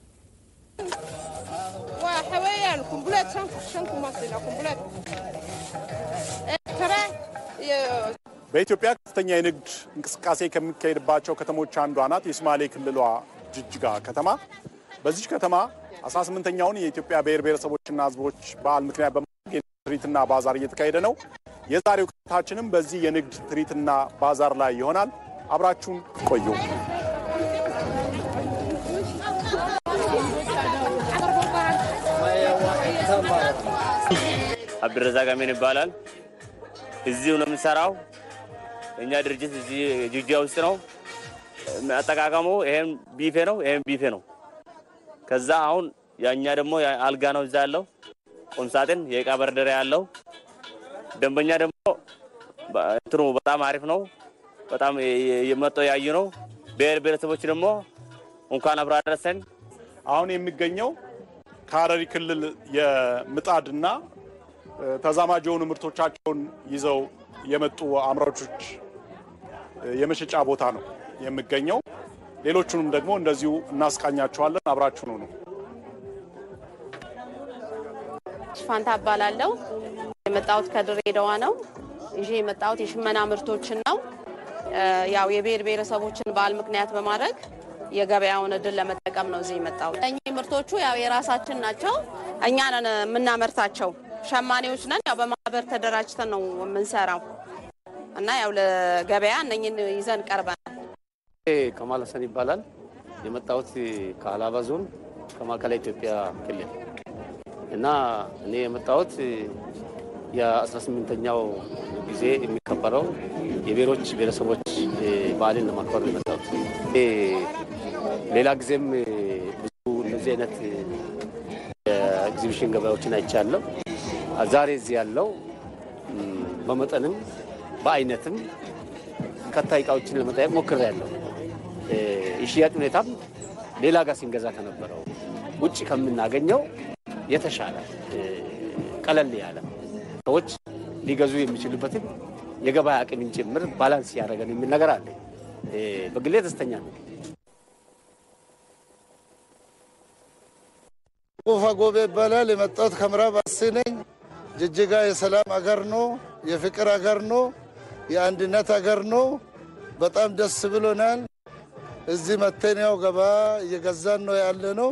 በኢትዮጵያ ከፍተኛ የንግድ እንቅስቃሴ ከሚካሄድባቸው ከተሞች አንዷ ናት የሶማሌ ክልሏ ጅጅጋ ከተማ። በዚች ከተማ 18ኛውን የኢትዮጵያ ብሔር ብሔረሰቦችና ሕዝቦች በዓል ምክንያት በማድረግ የንግድ ትርኢትና ባዛር እየተካሄደ ነው። የዛሬው ቅኝታችንም በዚህ የንግድ ትርኢትና ባዛር ላይ ይሆናል። አብራችሁን ቆዩ። አብድረዛቅ አሚን ይባላል። እዚሁ ነው የምንሰራው። እኛ ድርጅት እዚህ ጅጅጋ ውስጥ ነው። አጠቃቀሙ ይሄም ቢፌ ነው፣ ይሄም ቢፌ ነው። ከዛ አሁን ያኛ ደግሞ አልጋ ነው እዛ ያለው ቁምሳጥን፣ የእቃ በርደሪያ ያለው ደንበኛ ደግሞ እንትኑ በጣም አሪፍ ነው። በጣም የመጣው ያዩ ነው። ብሔር ብሔረሰቦች ደግሞ እንኳን አብሮ አደረሰን። አሁን የሚገኘው ከሀረሪ ክልል የምጣድና ተዛማጅ የሆኑ ምርቶቻቸውን ይዘው የመጡ አምራቾች የመሸጫ ቦታ ነው የሚገኘው። ሌሎቹንም ደግሞ እንደዚሁ እናስቃኛቸዋለን። አብራችሁ ነው ነው ፋንታ እባላለሁ። የመጣሁት ከድሬዳዋ ነው። ይዤ የመጣሁት የሽመና ምርቶችን ነው። ያው የብሔር ብሔረሰቦችን በዓል ምክንያት በማድረግ የገበያውን እድል ለመጠቀም ነው እዚህ የመጣሁት። እኚህ ምርቶቹ ያው የራሳችን ናቸው። እኛ ነን የምናመርታቸው ሸማኔዎች ነን። ያው በማህበር ተደራጅተን ነው የምንሰራው እና ያው ለገበያ እነኝን ይዘን ቀርበናል። ከማል ሀሰን ይባላል። የመጣሁት ከሀላባ ዞን ከማዕከላዊ ኢትዮጵያ ክልል እና እኔ የመጣሁት የ18ኛው ጊዜ የሚከበረው የብሔሮች ብሔረሰቦች በዓልን ለማክበር ነው የመጣሁት። ሌላ ጊዜም ብዙ እነዚህ አይነት የኤግዚቢሽን ገበያዎችን አይቻለሁ። ዛሬ እዚህ ያለው በመጠንም በአይነትም ከታይ እቃዎችን ለመጠየቅ ሞክሬያለሁ። የሽያጭ ሁኔታም ሌላ ጋር ሲንገዛ ከነበረው ውጭ ከምናገኘው የተሻለ ቀለል ያለ ሰዎች ሊገዙ የሚችሉበትን የገበያ አቅምን ጭምር ባላንስ ያደረገን የሚል ነገር አለ። በግሌ ደስተኛ ነው። ቁፋ ጎቤ ይባላል። የመጣሁት ከምዕራብ አርሲ ነኝ። ጅጅጋ የሰላም አገር ነው፣ የፍቅር አገር ነው፣ የአንድነት አገር ነው። በጣም ደስ ብሎናል። እዚህ መተን ያው ገባ እየገዛን ነው ያለ ነው።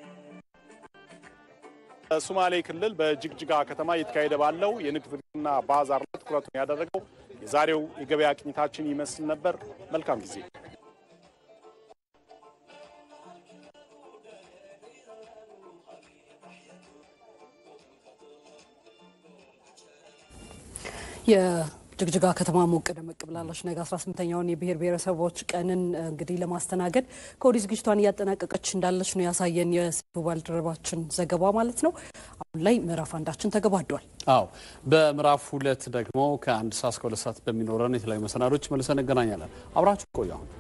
በሶማሌ ክልል በጅግጅጋ ከተማ እየተካሄደ ባለው የንግድ ትርኢትና ባዛር ላይ ትኩረቱን ያደረገው የዛሬው የገበያ ቅኝታችን ይመስል ነበር። መልካም ጊዜ። የጅግጅጋ ከተማ ሞቅ ደመቅ ብላለች። ነገ 18ኛውን የብሔር ብሔረሰቦች ቀንን እንግዲህ ለማስተናገድ ከወዲህ ዝግጅቷን እያጠናቀቀች እንዳለች ነው ያሳየን የስቡ ባልደረባችን ዘገባ ማለት ነው። አሁን ላይ ምዕራፍ አንዳችን ተገባዷል። አዎ በምዕራፍ ሁለት ደግሞ ከአንድ ሰዓት እስከ ሁለት ሰዓት በሚኖረን የተለያዩ መሰናዶች መልሰን እንገናኛለን። አብራችሁ ቆዩ አሁን